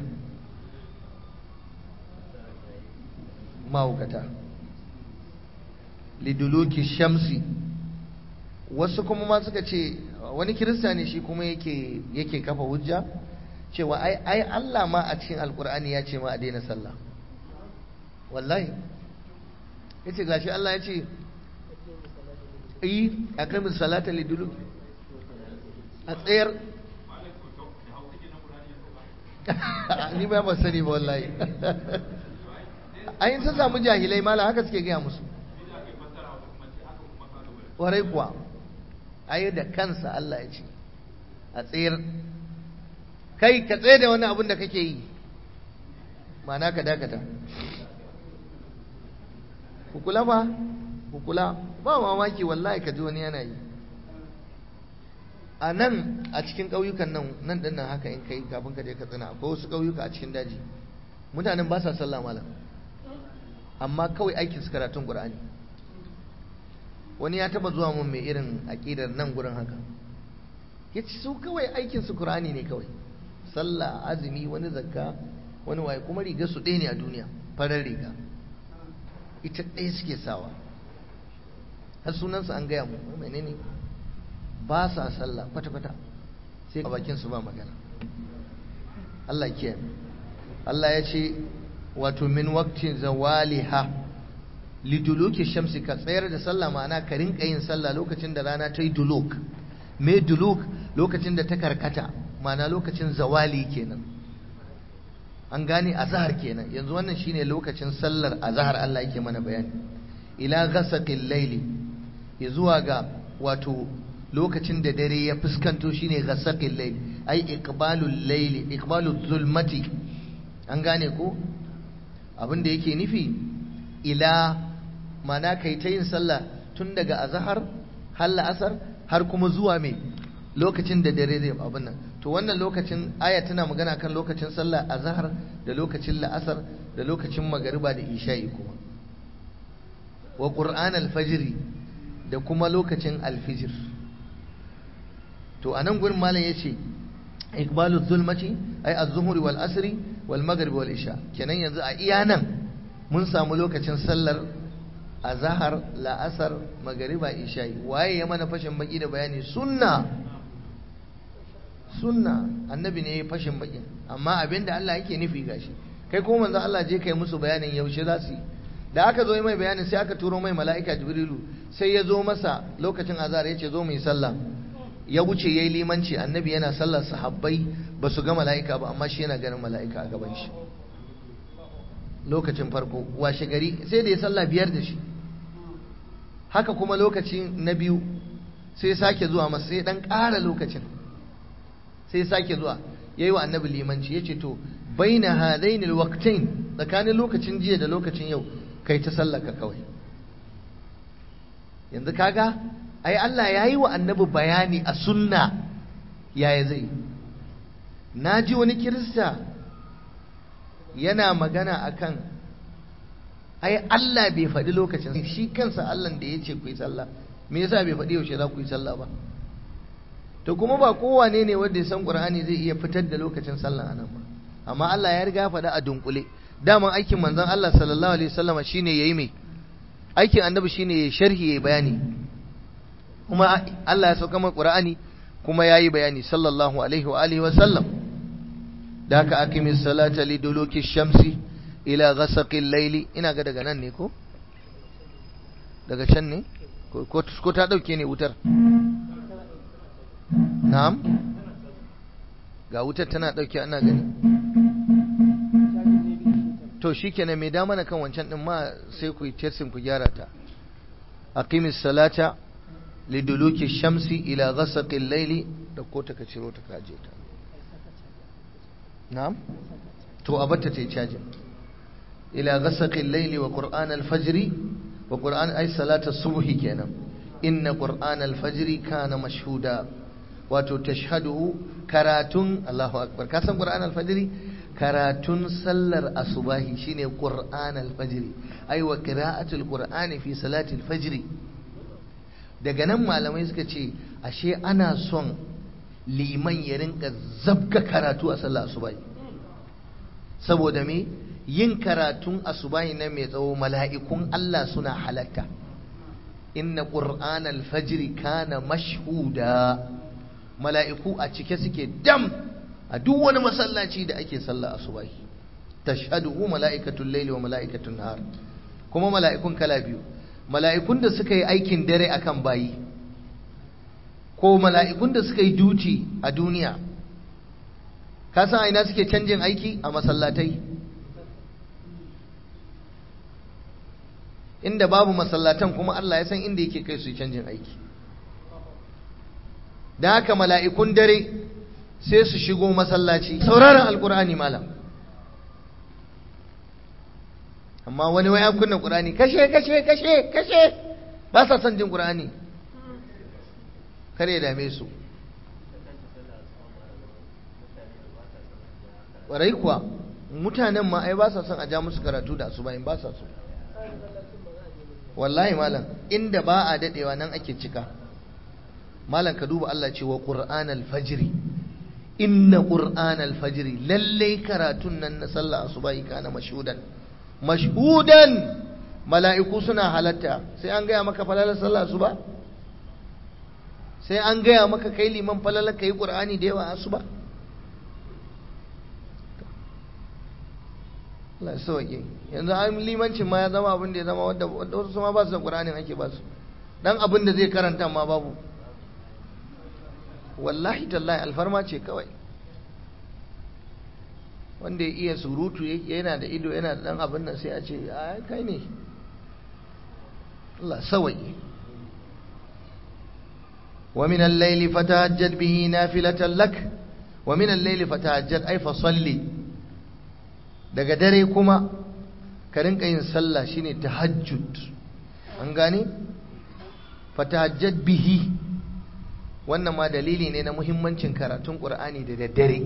mahaukata liduluki shamsi wasu kuma ma suka ce wani kirista ne shi kuma yake yake kafa hujja cewa ai ai Allah ma a cikin alkur'ani ya ce ma a daina sallah wallahi yace gashi Allah ya ce yi aqimus salata liduluki a tsayar ni ba ban sani ba wallahi ayin sun samu jahilai mala haka suke gaya musu warai kuwa ayi da kansa Allah ya ce a tsayar kai ka tsaye da wani abin da kake yi mana ka dakata kukula ba kukula ba mamaki wallahi ka ji wani yana yi a nan a cikin ƙauyukan nan nan ɗin nan haka in kai kafin ka je ka tsina akwai wasu ƙauyuka a cikin daji mutanen ba sa sallah malam amma kawai aikin su karatun ƙur'ani wani ya taba zuwa mun mai irin aƙidar nan gurin haka ya ci su kawai aikin su ƙur'ani ne kawai sallah azumi wani zakka wani waye kuma riga su ɗaya ne a duniya farar riga ita ɗaya suke sawa har sunansa an gaya mu menene ba sa sallah kwata-kwata sai a bakin su ba magana Allah ke Allah ya ce wato min waqtin zawaliha liduluki shamsi ka tsayar da sallah ma'ana ka rinka yin sallah lokacin da rana ta yi duluk me duluk lokacin da ta karkata ma'ana lokacin zawali kenan an gane azhar kenan yanzu wannan shine lokacin sallar azhar Allah yake mana bayani ila ghasaqil layli zuwa ga wato lokacin da dare ya fuskanto shine ghasaqil layl ai iqbalul layli iqbalul zulmati an gane ko abin da yake nufi ila mana kai ta yin sallah tun daga azhar har la'asar har kuma zuwa mai lokacin da dare zai abin nan to wannan lokacin aya tana magana kan lokacin sallah azhar da lokacin la'asar da lokacin magariba da isha'i kuma wa qur'an al-fajr da kuma lokacin al-fajr to anan gurin malam yace iqbalu zulmati ay az-zuhri wal asri wal maghrib wal isha kenan yanzu a iya nan mun samu lokacin sallar azhar la'asar magariba isha'i waye ya mana fashin baki da bayani sunna sunna annabi ne ya fashin baki amma abinda Allah yake nufi gashi kai ko manzo Allah je kai musu bayanin yaushe za su yi da aka zo mai bayanin sai aka turo mai mala'ika jibrilu sai ya zo masa lokacin azhar ya ce zo mu yi sallah ya wuce yayi limanci annabi yana sallar sahabbai ba su ga mala'ika ba amma shi yana ganin mala'ika a gaban shi lokacin farko washe gari sai da ya sallah biyar da shi haka kuma lokaci na biyu sai sake zuwa masa sai dan ƙara lokacin sai sake zuwa yayi wa annabi limanci yace to baina hadainil waqtain tsakanin lokacin jiya da lokacin yau kai ta sallaka kawai yanzu kaga ai Allah yayi wa annabi bayani a sunna yaya zai naji wani kirista yana magana akan ai Allah bai faɗi lokacin shi kansa Allah da ya ce ku yi sallah me yasa bai faɗi yaushe za ku yi sallah ba to kuma ba kowane ne wanda ya san Qur'ani zai iya fitar da lokacin sallah anan ba amma Allah ya riga faɗa a dunkule daman aikin manzon Allah sallallahu alaihi wasallam shine yayi me aikin annabi shine ya sharhi yayi bayani kuma Allah ya sauka mai Qur'ani kuma yayi bayani sallallahu alaihi wa alihi wasallam da haka aqimis salata liduluki shamsi ila ghasaqil layli ina ga daga nan ne ko daga can ne ko ta dauke ne wutar na'am ga wutar tana dauke ana gani to shikenan mai dama na kan wancan din ma sai ku yi testing ku gyara ta aqimis salata liduluki shamsi ila ghasaqil layli da ko ta ka ciro ta kaje ta na'am to abatta ta yi cajin ila ghasaqil layli wa qur'an al-fajr wa qur'an ay salata subhi kenan inna qur'an al-fajr kana mashhuda wato tashhaduhu karatun Allahu akbar ka san qur'an al-fajr karatun sallar asubahi shine qur'an al-fajr ay wa qira'atul qur'ani fi salati al-fajr daga nan malamai suka ce ashe ana son liman ya rinka zabga karatu a sallar asubahi saboda me yin karatun asubahi na mai tsawo mala'ikun Allah suna halatta inna qur'an al-fajr kana mashhuda mala'iku a cike suke dam a duk wani masallaci da ake sallah asubahi tashhaduhu mala'ikatul layli wa mala'ikatul nahar kuma mala'ikun kala biyu mala'ikun da suka yi aikin dare akan bayi ko mala'ikun da suka yi duti a duniya ka san aina suke canjin aiki a masallatai inda babu masallatan kuma Allah ya san inda yake kai su canjin aiki da haka mala'ikun dare sai su shigo masallaci sauraron alkur'ani malam amma wani waya kunna qur'ani kashe kashe kashe kashe ba sa son jin qur'ani kare dame su ƙwarai kuwa mutanen ma ai ba sa son a ja musu karatu da asuba in ba sa so wallahi malam inda ba a dadewa nan ake cika malam ka duba Allah ce wa qur'an al-fajr inna qur'an al-fajr lalle karatun nan na sallah asuba kana mashhudan mashhudan mala'iku suna halatta sai an gaya maka falalar sallah asuba sai an gaya maka kai liman falalar kai qur'ani da yawa asuba Allah sauke yanzu an limancin ma ya zama abin da ya zama wadda wasu ma ba su da Qur'anin ake ba su dan abin da zai karanta ma babu wallahi tallahi alfarma ce kawai wanda ya iya surutu yana da ido yana da dan abin nan sai a ce a kai ne Allah sauke ومن الليل فتهجد به نافلة لك ومن الليل فتهجد أي فصلي daga dare kuma ka rinka yin sallah shine tahajjud an gane fatahajjad bihi wannan ma dalili ne na muhimmancin karatun qur'ani da daddare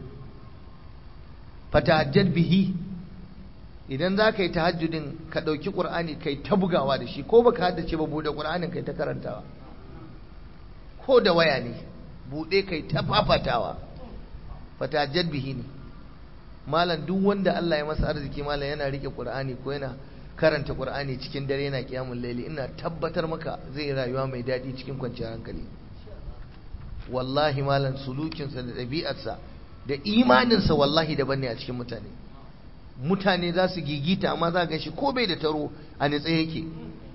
fatahajjad bihi idan za ka yi tahajjudin ka ɗauki ƙur'ani kai ta bugawa da shi ko baka haddace ba buɗe ƙur'anin kai ta karantawa ko da waya ne buɗe kai ta fafatawa fatahajjad bihi ne malam duk wanda Allah ya masa arziki malam yana rike Qur'ani ko yana karanta Qur'ani cikin dare yana kiyamul laili ina tabbatar maka zai rayuwa mai daɗi cikin kwanciyar hankali wallahi malam sulukinsa da ɗabi'arsa da imaninsa wallahi daban ne a cikin mutane mutane za su gigita amma za ga shi ko bai da taro a nitsa yake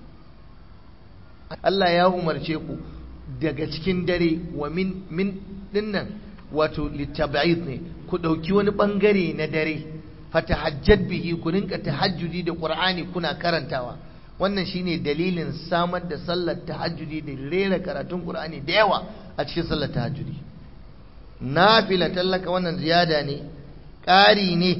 Allah ya umarce ku daga cikin dare wa min min dinnan wato litab'id ne ku ɗauki wani ɓangare na dare fatahajjad bihi ku rinka tahajjudi da qur'ani kuna karantawa wannan shine dalilin samar da sallar tahajjudi da rera karatun qur'ani da yawa a cikin sallar tahajjudi nafila tallaka wannan ziyada ne ƙari ne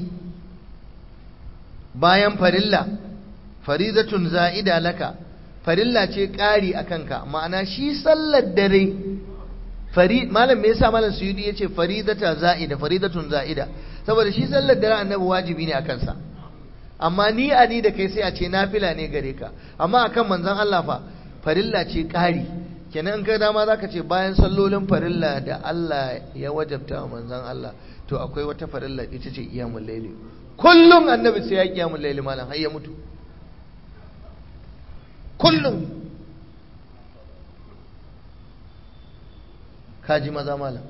bayan farilla faridatun za'ida laka farilla ce ƙari a kanka ma'ana shi sallar dare farid malam me yasa malam suyudi yace faridata za'ida faridatun za'ida saboda shi sallar dare annabi wajibi ne akan sa amma ni a ni da kai sai a ce nafila ne gare ka amma akan manzon Allah fa farilla ce ƙari kenan ka dama zaka ce bayan sallolin farilla da Allah ya wajabta wa manzon Allah to akwai wata farilla ita ce iyamul layli kullum annabi sai ya kiyamul layli malam har ya mutu kullum kaji maza malam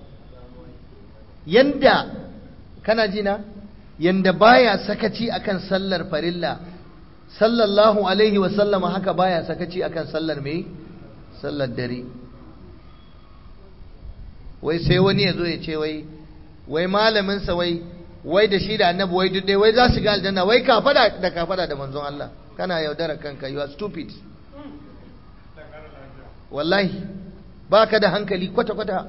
yanda kana ji na yanda baya sakaci akan sallar farilla sallallahu alaihi wa sallama haka baya sakaci akan sallar me sallar dare wai sai wani ya zo ya ce wai wai malamin sa wai wai da shi da annabi wai duk dai wai za su ga aljanna wai kafada da kafada da manzon Allah kana yaudara kanka you are stupid wallahi baka da hankali kwata kwata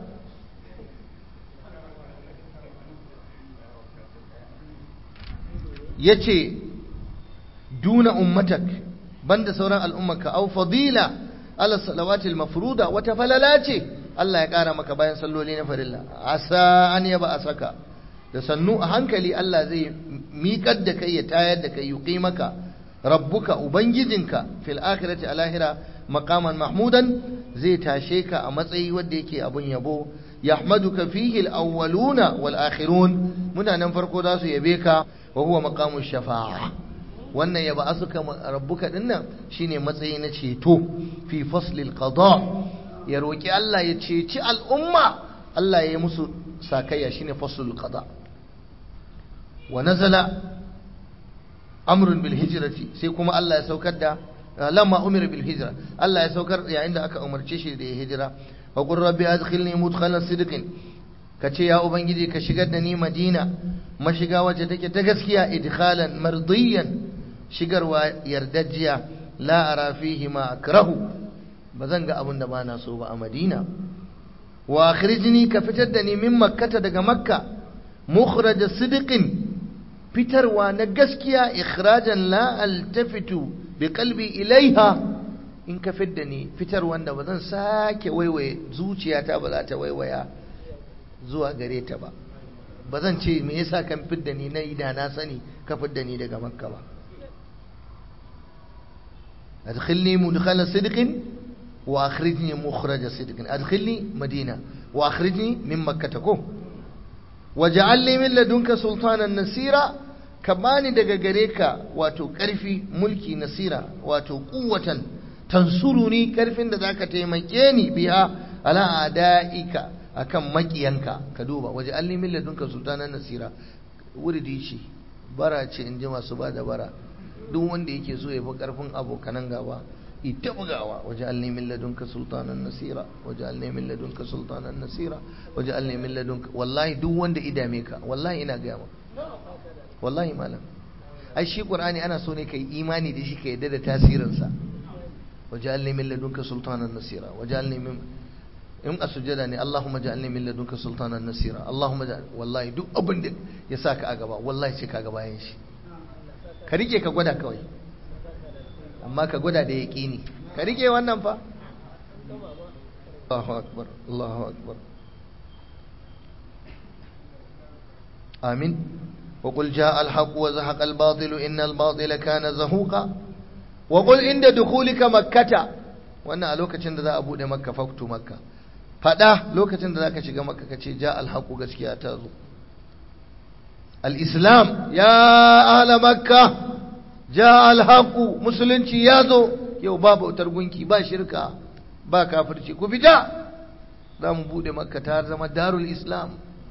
yace duna ummatak banda sauran al'ummarka au fadila ala salawatil mafruda wata falala ce Allah ya kara maka bayan salloli na farilla asa an yaba asaka da sannu a hankali Allah zai miƙar da kai ya tayar da kai yuqi maka rabbuka ubangijinka fil akhirati alahira maqaman mahmudan zai tashe ka a matsayi wanda yake abun yabo yahmaduka fihi al-awwaluna wal akhirun mutanen farko za su yabe ka wa huwa maqamu shafa'a wannan yaba asuka rabbuka dinnan shine matsayi na ceto fi faslil qada ya roki Allah ya ceci al'umma Allah ya yi musu sakayya shine faslul qada wa nazala amrun bil hijrati sai kuma Allah ya saukar da lamma umira bil hijra Allah ya saukar yayin da aka umarce shi da ya hijira wa qur rabbi adkhilni mudkhala sidqin kace ya ubangiji ka shigar da ni madina mashiga wacce take ta gaskiya idkhalan mardiyan shigarwa yardajjiya la ara fihi ma akrahu bazan ga abin da bana so ba a madina wa akhrijni ka fitar da ni min makkata daga makka mukhraj sidqin fitarwa na gaskiya ikhrajan la altafitu bi qalbi ilaiha in ka fidda ni fitar wanda ba zan sake waiwaye zuciyata ba za ta waiwaya zuwa gare ta ba ba zan ce me yasa kan fidda ni na ida na sani ka fidda ni daga makka ba adkhilni mudkhala sidqin wa akhrijni mukhraja sidqin adkhilni madina wa akhrijni min makkah ko waj'alni min ladunka sultanan nasira ka bani daga gare ka wato ƙarfi mulki nasira wato kuwatan tansuruni ƙarfin da zaka taimake ni biya ala adaika akan makiyanka ka duba waje alli min ladunka sultanan nasira wuridi ce bara ce in ji masu ba da bara duk wanda yake so ya fi ƙarfin abokanan gaba ita bugawa waje alli min ladunka sultanan nasira waje alli min ladunka sultanan nasira waje alli min ladunka wallahi duk wanda idame ka wallahi ina gaya maka wallahi malam ai shi qur'ani ana so ne kai imani da shi ka yadda da tasirinsa waj'alni min ladunka sultanan nasira waj'alni min in asujada ne Allahumma ja'alni min ladunka sultanan nasira Allahumma wallahi duk abin da ya saka a gaba wallahi sai ka ga bayan shi ka rike ka gwada kawai amma ka gwada da yaqini ka rike wannan fa Allahu akbar Allahu akbar amin وقل جاء الحق وزهق الباطل إن الباطل كان زهوقا وقل عند دخولك مكة wannan a lokacin da za a bude makka faktu makka fada lokacin da za ka shiga makka ka ce ja alhaku gaskiya ta zo al-islam ya ahla makka ja alhaku musulunci ya zo yau ba bautar gunki ba shirka ba kafirci ku fita za mu bude makka ta zama darul islam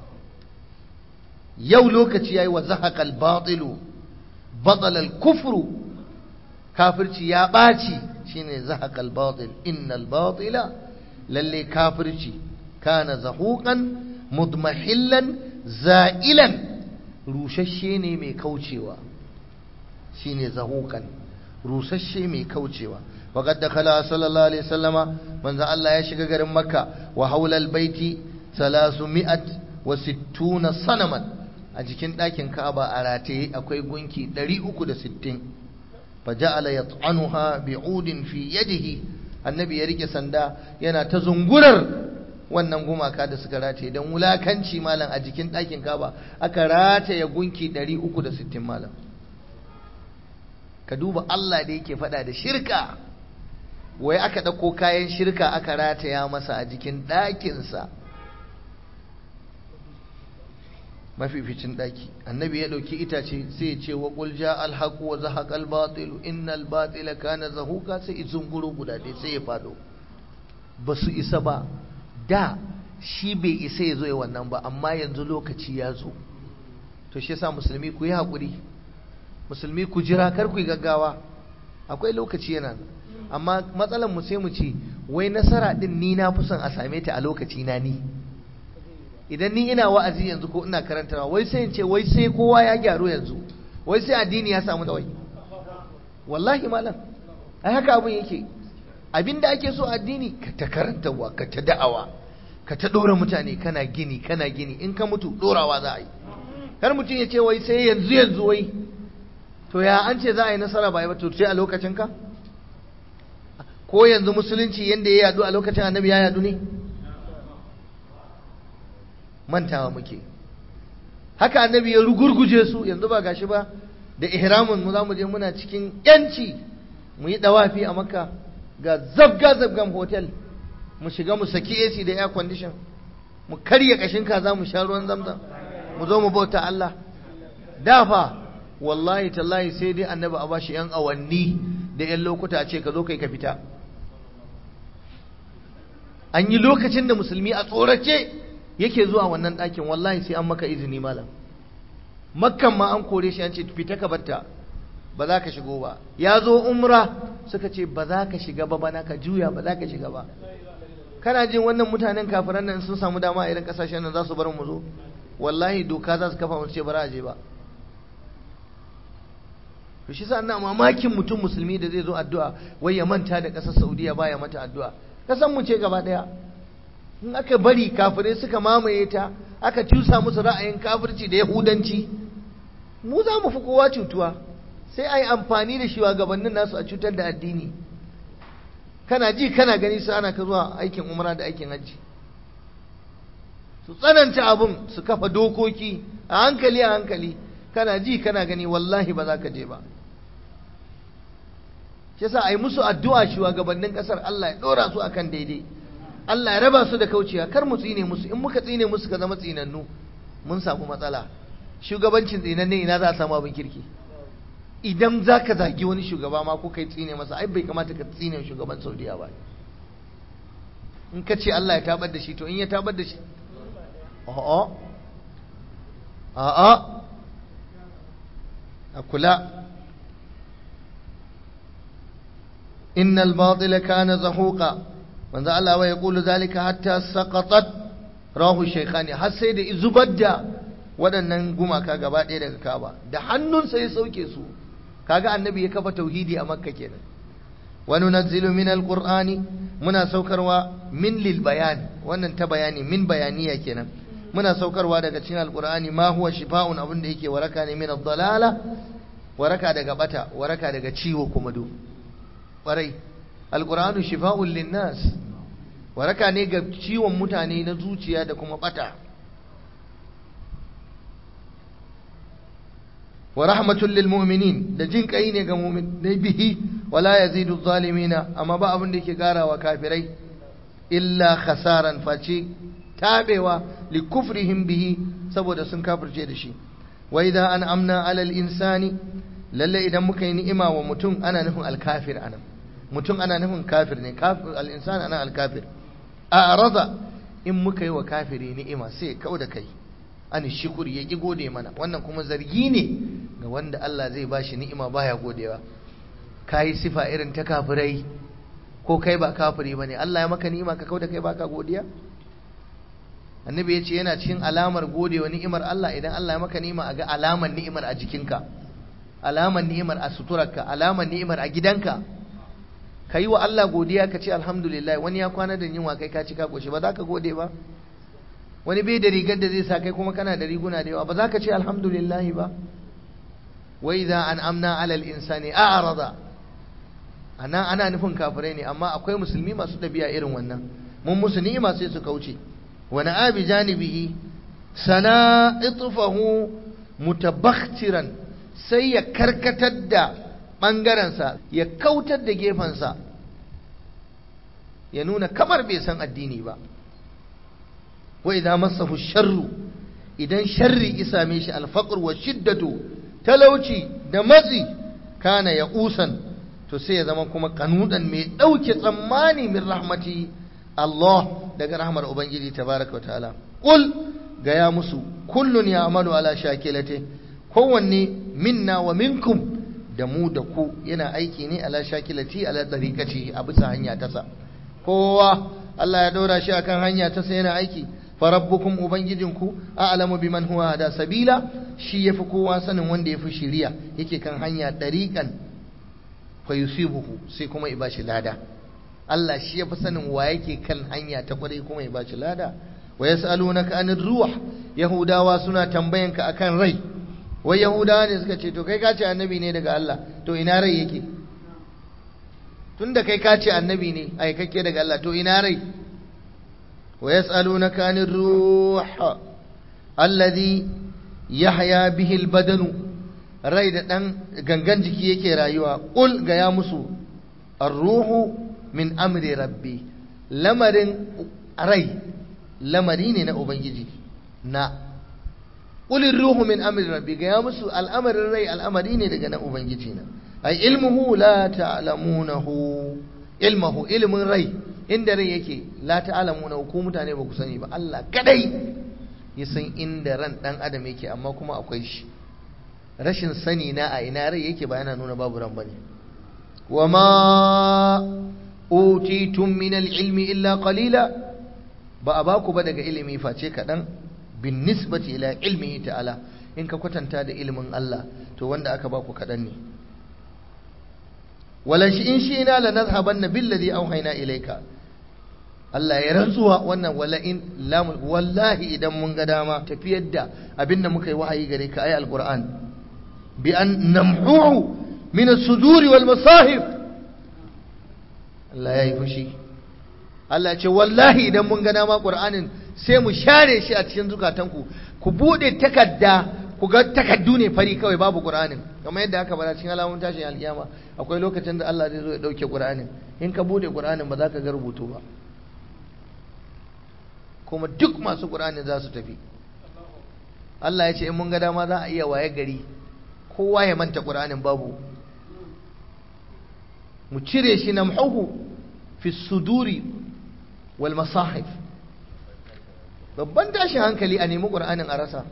yau lokaci yayi wa zahaqal batilu batala al kufru kafirci ya baci shine zahaqal batil innal batila lalle kafirci kana zahuqan mudmahillan za'ilan rushashe ne mai kaucewa shine zahuqan rushashe mai kaucewa وقد دخل صلى الله عليه وسلم من الله ya shiga garin makka wa haula albayti 360 sanaman a jikin ɗakin Ka'aba a rataye akwai gunki 360 faja'ala yat'anuha bi'udin fi yadihi annabi ya rike sanda yana ta zungurar wannan gumaka da suka rataye don wulakanci malam a jikin ɗakin Ka'aba aka rataye gunki 360 malam ka duba Allah da yake faɗa da shirka wai aka ɗauko kayan shirka aka rataya masa a jikin ɗakinsa mafificin ɗaki annabi ya ɗauki itace sai ya ce wa ƙulja alhaku wa zahaƙal batilu innal batila kana zahuka sai izun guro guda ɗaya sai ya faɗo ba su isa ba da shi bai isa ya zo ya wannan ba amma yanzu lokaci ya zo to shi yasa musulmi ku yi haƙuri musulmi ku jira kar ku yi gaggawa akwai lokaci yana amma matsalar mu sai mu ce wai nasara din ni na fi son a same ta a lokaci na ni idan ni ina wa'azi yanzu ko ina karantawa wai sai in ce wai sai kowa ya gyaru yanzu wai sai addini ya samu dawai wallahi malam ai haka abin yake abinda ake so addini ka ta karantawa ka ta da'awa ka ta dora mutane kana gini kana gini in ka mutu dorawa za a yi kar mutum ya ce wai sai yanzu yanzu wai to ya an ce za a yi nasara ba ba to sai a lokacin ka ko yanzu musulunci yanda ya yadu a lokacin annabi ya yadu ne mantawa muke haka annabi ya rugurguje su yanzu ba gashi ba da ihramin mu zamu je muna cikin yanci mu yi dawafi a makka ga zabga zabgan hotel mu shiga mu saki AC da air condition mu karya kashin kaza mu sha ruwan zamzam mu zo mu bauta Allah dafa wallahi tallahi sai dai annabi a bashi yan awanni da yan lokuta a ce ka zo kai ka fita an yi lokacin da musulmi a tsorace yake zuwa wannan ɗakin wallahi sai an maka izini malam makkan ma an kore shi an ce fita ka batta ba za ka shigo ba ya zo umra suka ce ba za ka shiga ba bana ka juya ba za ka shiga ba kana jin wannan mutanen kafiran nan sun samu dama a irin kasashen nan za su bar mu zo wallahi doka za su kafa mu ce ba za a je ba to shi sa ina mamakin mutum musulmi da zai zo addu'a wai ya manta da ƙasar Saudiya baya mata addu'a kasan mu ce gaba daya in aka bari kafirai suka mamaye ta aka cusa musu ra'ayin kafirci da yahudanci mu za mu fi kowa cutuwa sai a yi amfani da shugabannin nasu a cutar da addini kana ji kana gani su ana ka zuwa aikin umra da aikin hajji su tsananta abun su kafa dokoki a hankali a hankali kana ji kana gani wallahi ba za ka je ba shi yasa a yi musu addu'a shugabannin kasar Allah ya ɗora su akan daidai Allah ya raba su da kaucewa kar mu tsine musu in muka tsine musu ka zama tsinannu mun samu matsala shugabancin tsinanne ina za a samu abin kirki idan za ka zagi wani shugaba ma ko kai tsine masa ai bai kamata ka tsine shugaban saudiya ba in ka ce Allah ya tabar da shi to in ya tabar da shi a'a a'a a kula innal batila kana zahuqa manzo Allah wa yaqulu zalika hatta saqatat rahu shaykhani har sai da zubar da waɗannan gumaka gaba ɗaya daga Kaaba da hannunsa ya sauke su kaga annabi ya kafa tauhidi a Makka kenan wa nunazzilu min alqur'ani muna saukarwa min lil bayan wannan ta bayani min bayaniya kenan muna saukarwa daga cikin alqur'ani ma huwa shifa'un abin da yake waraka ne min ad-dalala waraka daga bata waraka daga ciwo kuma do kwarai alqur'anu shifa'un lin-nas waraka ne ga ciwon mutane na zuciya da kuma bata wa rahmatul lil mu'minin da jin kai ne ga mu'minai bihi wala yazidu zalimina amma ba abin da yake karawa kafirai illa khasaran face tabewa li kufrihim bihi saboda sun kafirce da shi wa idza an amna alal insani lalle idan muka yi ni'ima wa mutum ana nufin alkafir anan mutum ana nufin kafir ne kafir al insan ana alkafir a arada in muka yi wa kafiri ni'ima sai kau da kai an shukuri ya ki gode mana wannan kuma zargi ne ga wanda Allah zai bashi ni'ima baya godewa kai sifa irin ta kafirai ko kai ba kafiri bane Allah ya maka ni'ima ka kauda kai baka godiya annabi ya ce yana cikin alamar godewa ni'imar Allah idan Allah ya maka ni'ima a ga alamar ni'imar a jikinka alamar ni'imar a suturarka alamar ni'imar a gidanka ka yi wa Allah godiya ka ce alhamdulillah wani ya kwana da yunwa kai ka ci ka koshi ba za ka gode ba wani bai da rigar da zai sa kai kuma kana da riguna da yawa ba za ka ce alhamdulillah ba wa idza an amna alal insani a'rada ana ana nufin kafirai ne amma akwai musulmi masu dabi'a irin wannan mun musu ni'ima sai su kauce wa na'abi janibihi sana itfahu mutabakhtiran sai ya karkatar da ɓangarensa ya kautar da gefensa ya nuna kamar bai san addini ba wa idza massahu sharru idan sharri isa me shi alfaqr wa shiddatu talauci da matsi kana ya usan to sai ya zama kuma kanudan mai dauke tsammani min rahmati Allah daga rahmar ubangiji tabaraka ta'ala qul ga ya musu kullun ya'malu ala shakilati kowanne minna wa minkum da mu da ku yana aiki ne ala shakilati ala tariqati a bisa hanya ta sa kowa Allah ya dora shi akan hanya ta sa yana aiki farabbukum ubangijinku a'lamu biman huwa da sabila shi yafi kowa sanin wanda yafi shiriya yake kan hanya dariqan fa yusibuhu sai kuma ya bashi lada Allah shi yafi sanin wa yake kan hanya ta kwarai kuma ya bashi lada wa yas'alunaka anir ruh yahudawa suna tambayanka akan rai wai yahudawa ne suka ce to kai ka ce annabi ne daga Allah to ina rai yake tunda kai ka ce annabi ne ai kake daga Allah to ina rai ويسألونك عن الروح الذي يحيا به البدن rai da ɗan gangan jiki yake rayuwa ƙul ga ya musu arruhu min amri rabbi lamarin rai lamari ne na ubangiji na ƙulin ruhu min amri rabbi ga ya musu al'amarin rai al'amari ne daga na ubangiji na ai ilmuhu la ta'lamunahu ilmuhu ilmin rai inda rai yake la ta'lamu na ku mutane ba ku sani ba Allah kadai ya san inda ran dan adam yake amma kuma akwai shi rashin sani na a ina rai yake ba yana nuna babu ran bane wama utitum min al-ilmi illa qalila ba a baku ba daga ilimi face kadan bin nisbati ila ilmihi ta'ala in ka kwatanta da ilimin Allah to wanda aka baku kadan ne wala shi in shi na la nadhhabanna billadhi awhayna ilayka Allah ya rantsuwa wannan wala in lam wallahi idan mun ga dama tafiyar da abinda muka yi wahayi gare ka ayi alquran bi an namhuhu min as-suduri wal masahif Allah ya yi fushi Allah ya ce wallahi idan mun ga dama qur'anin sai mu share shi a cikin zukatanku ku bude takadda ku ga takaddu ne fari kawai babu qur'anin kamar yadda aka bada cikin alamun tashin alkiyama akwai lokacin da Allah zai zo ya dauke qur'anin in ka bude qur'anin ba za ka ga rubutu ba kuma duk masu qur'anin za su tafi Allah ya ce in mun ga dama za a iya waye gari kowa ya manta qur'anin babu mu cire shi namhuhu fi suduri wal masahif babban tashin hankali a nemi qur'anin a rasa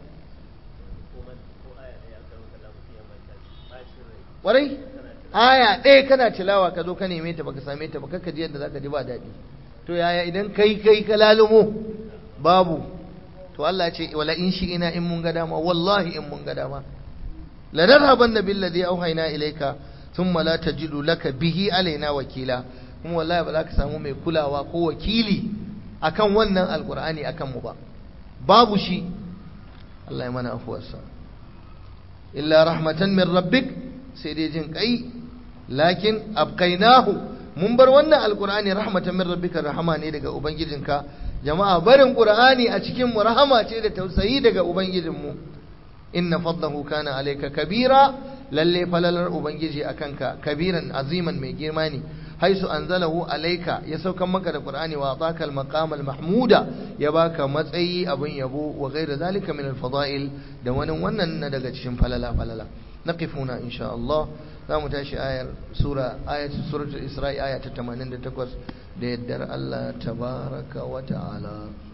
warai aya ɗaya kana tilawa ka zo ka neme ta baka same ta baka ji yadda zaka ji ba daɗi to yaya idan kai kai ka lalumo babu to Allah ya ce wala in shi ina in mun ga dama wallahi in mun ga dama la nadhabanna billadhi awhayna ilayka thumma la tajidu laka bihi alaina wakila kuma wallahi ba za ka samu mai kulawa ko wakili akan wannan alqur'ani akan mu ba babu shi Allah ya mana afuwarsa illa rahmatan min rabbik sai dai jin kai lakin abqainahu mun bar wannan alqur'ani rahmatan min rabbika rahama ne daga ubangijinka jama'a barin qur'ani a cikin mu rahama ce da tausayi daga ubangijinmu inna fadlahu kana alayka kabira lalle falalar ubangiji akanka kabiran aziman mai girma ne haisu anzalahu alayka ya saukan maka da qur'ani wa ataka al-maqam al-mahmuda ya baka matsayi abin yabo wa ghayra zalika min al-fada'il da wani wannan na daga cikin falala falala naqifuna insha Allah zamu tashi ayar sura ayat suratul isra'i aya ta 88 da yaddar Allah tabaraka wa ta'ala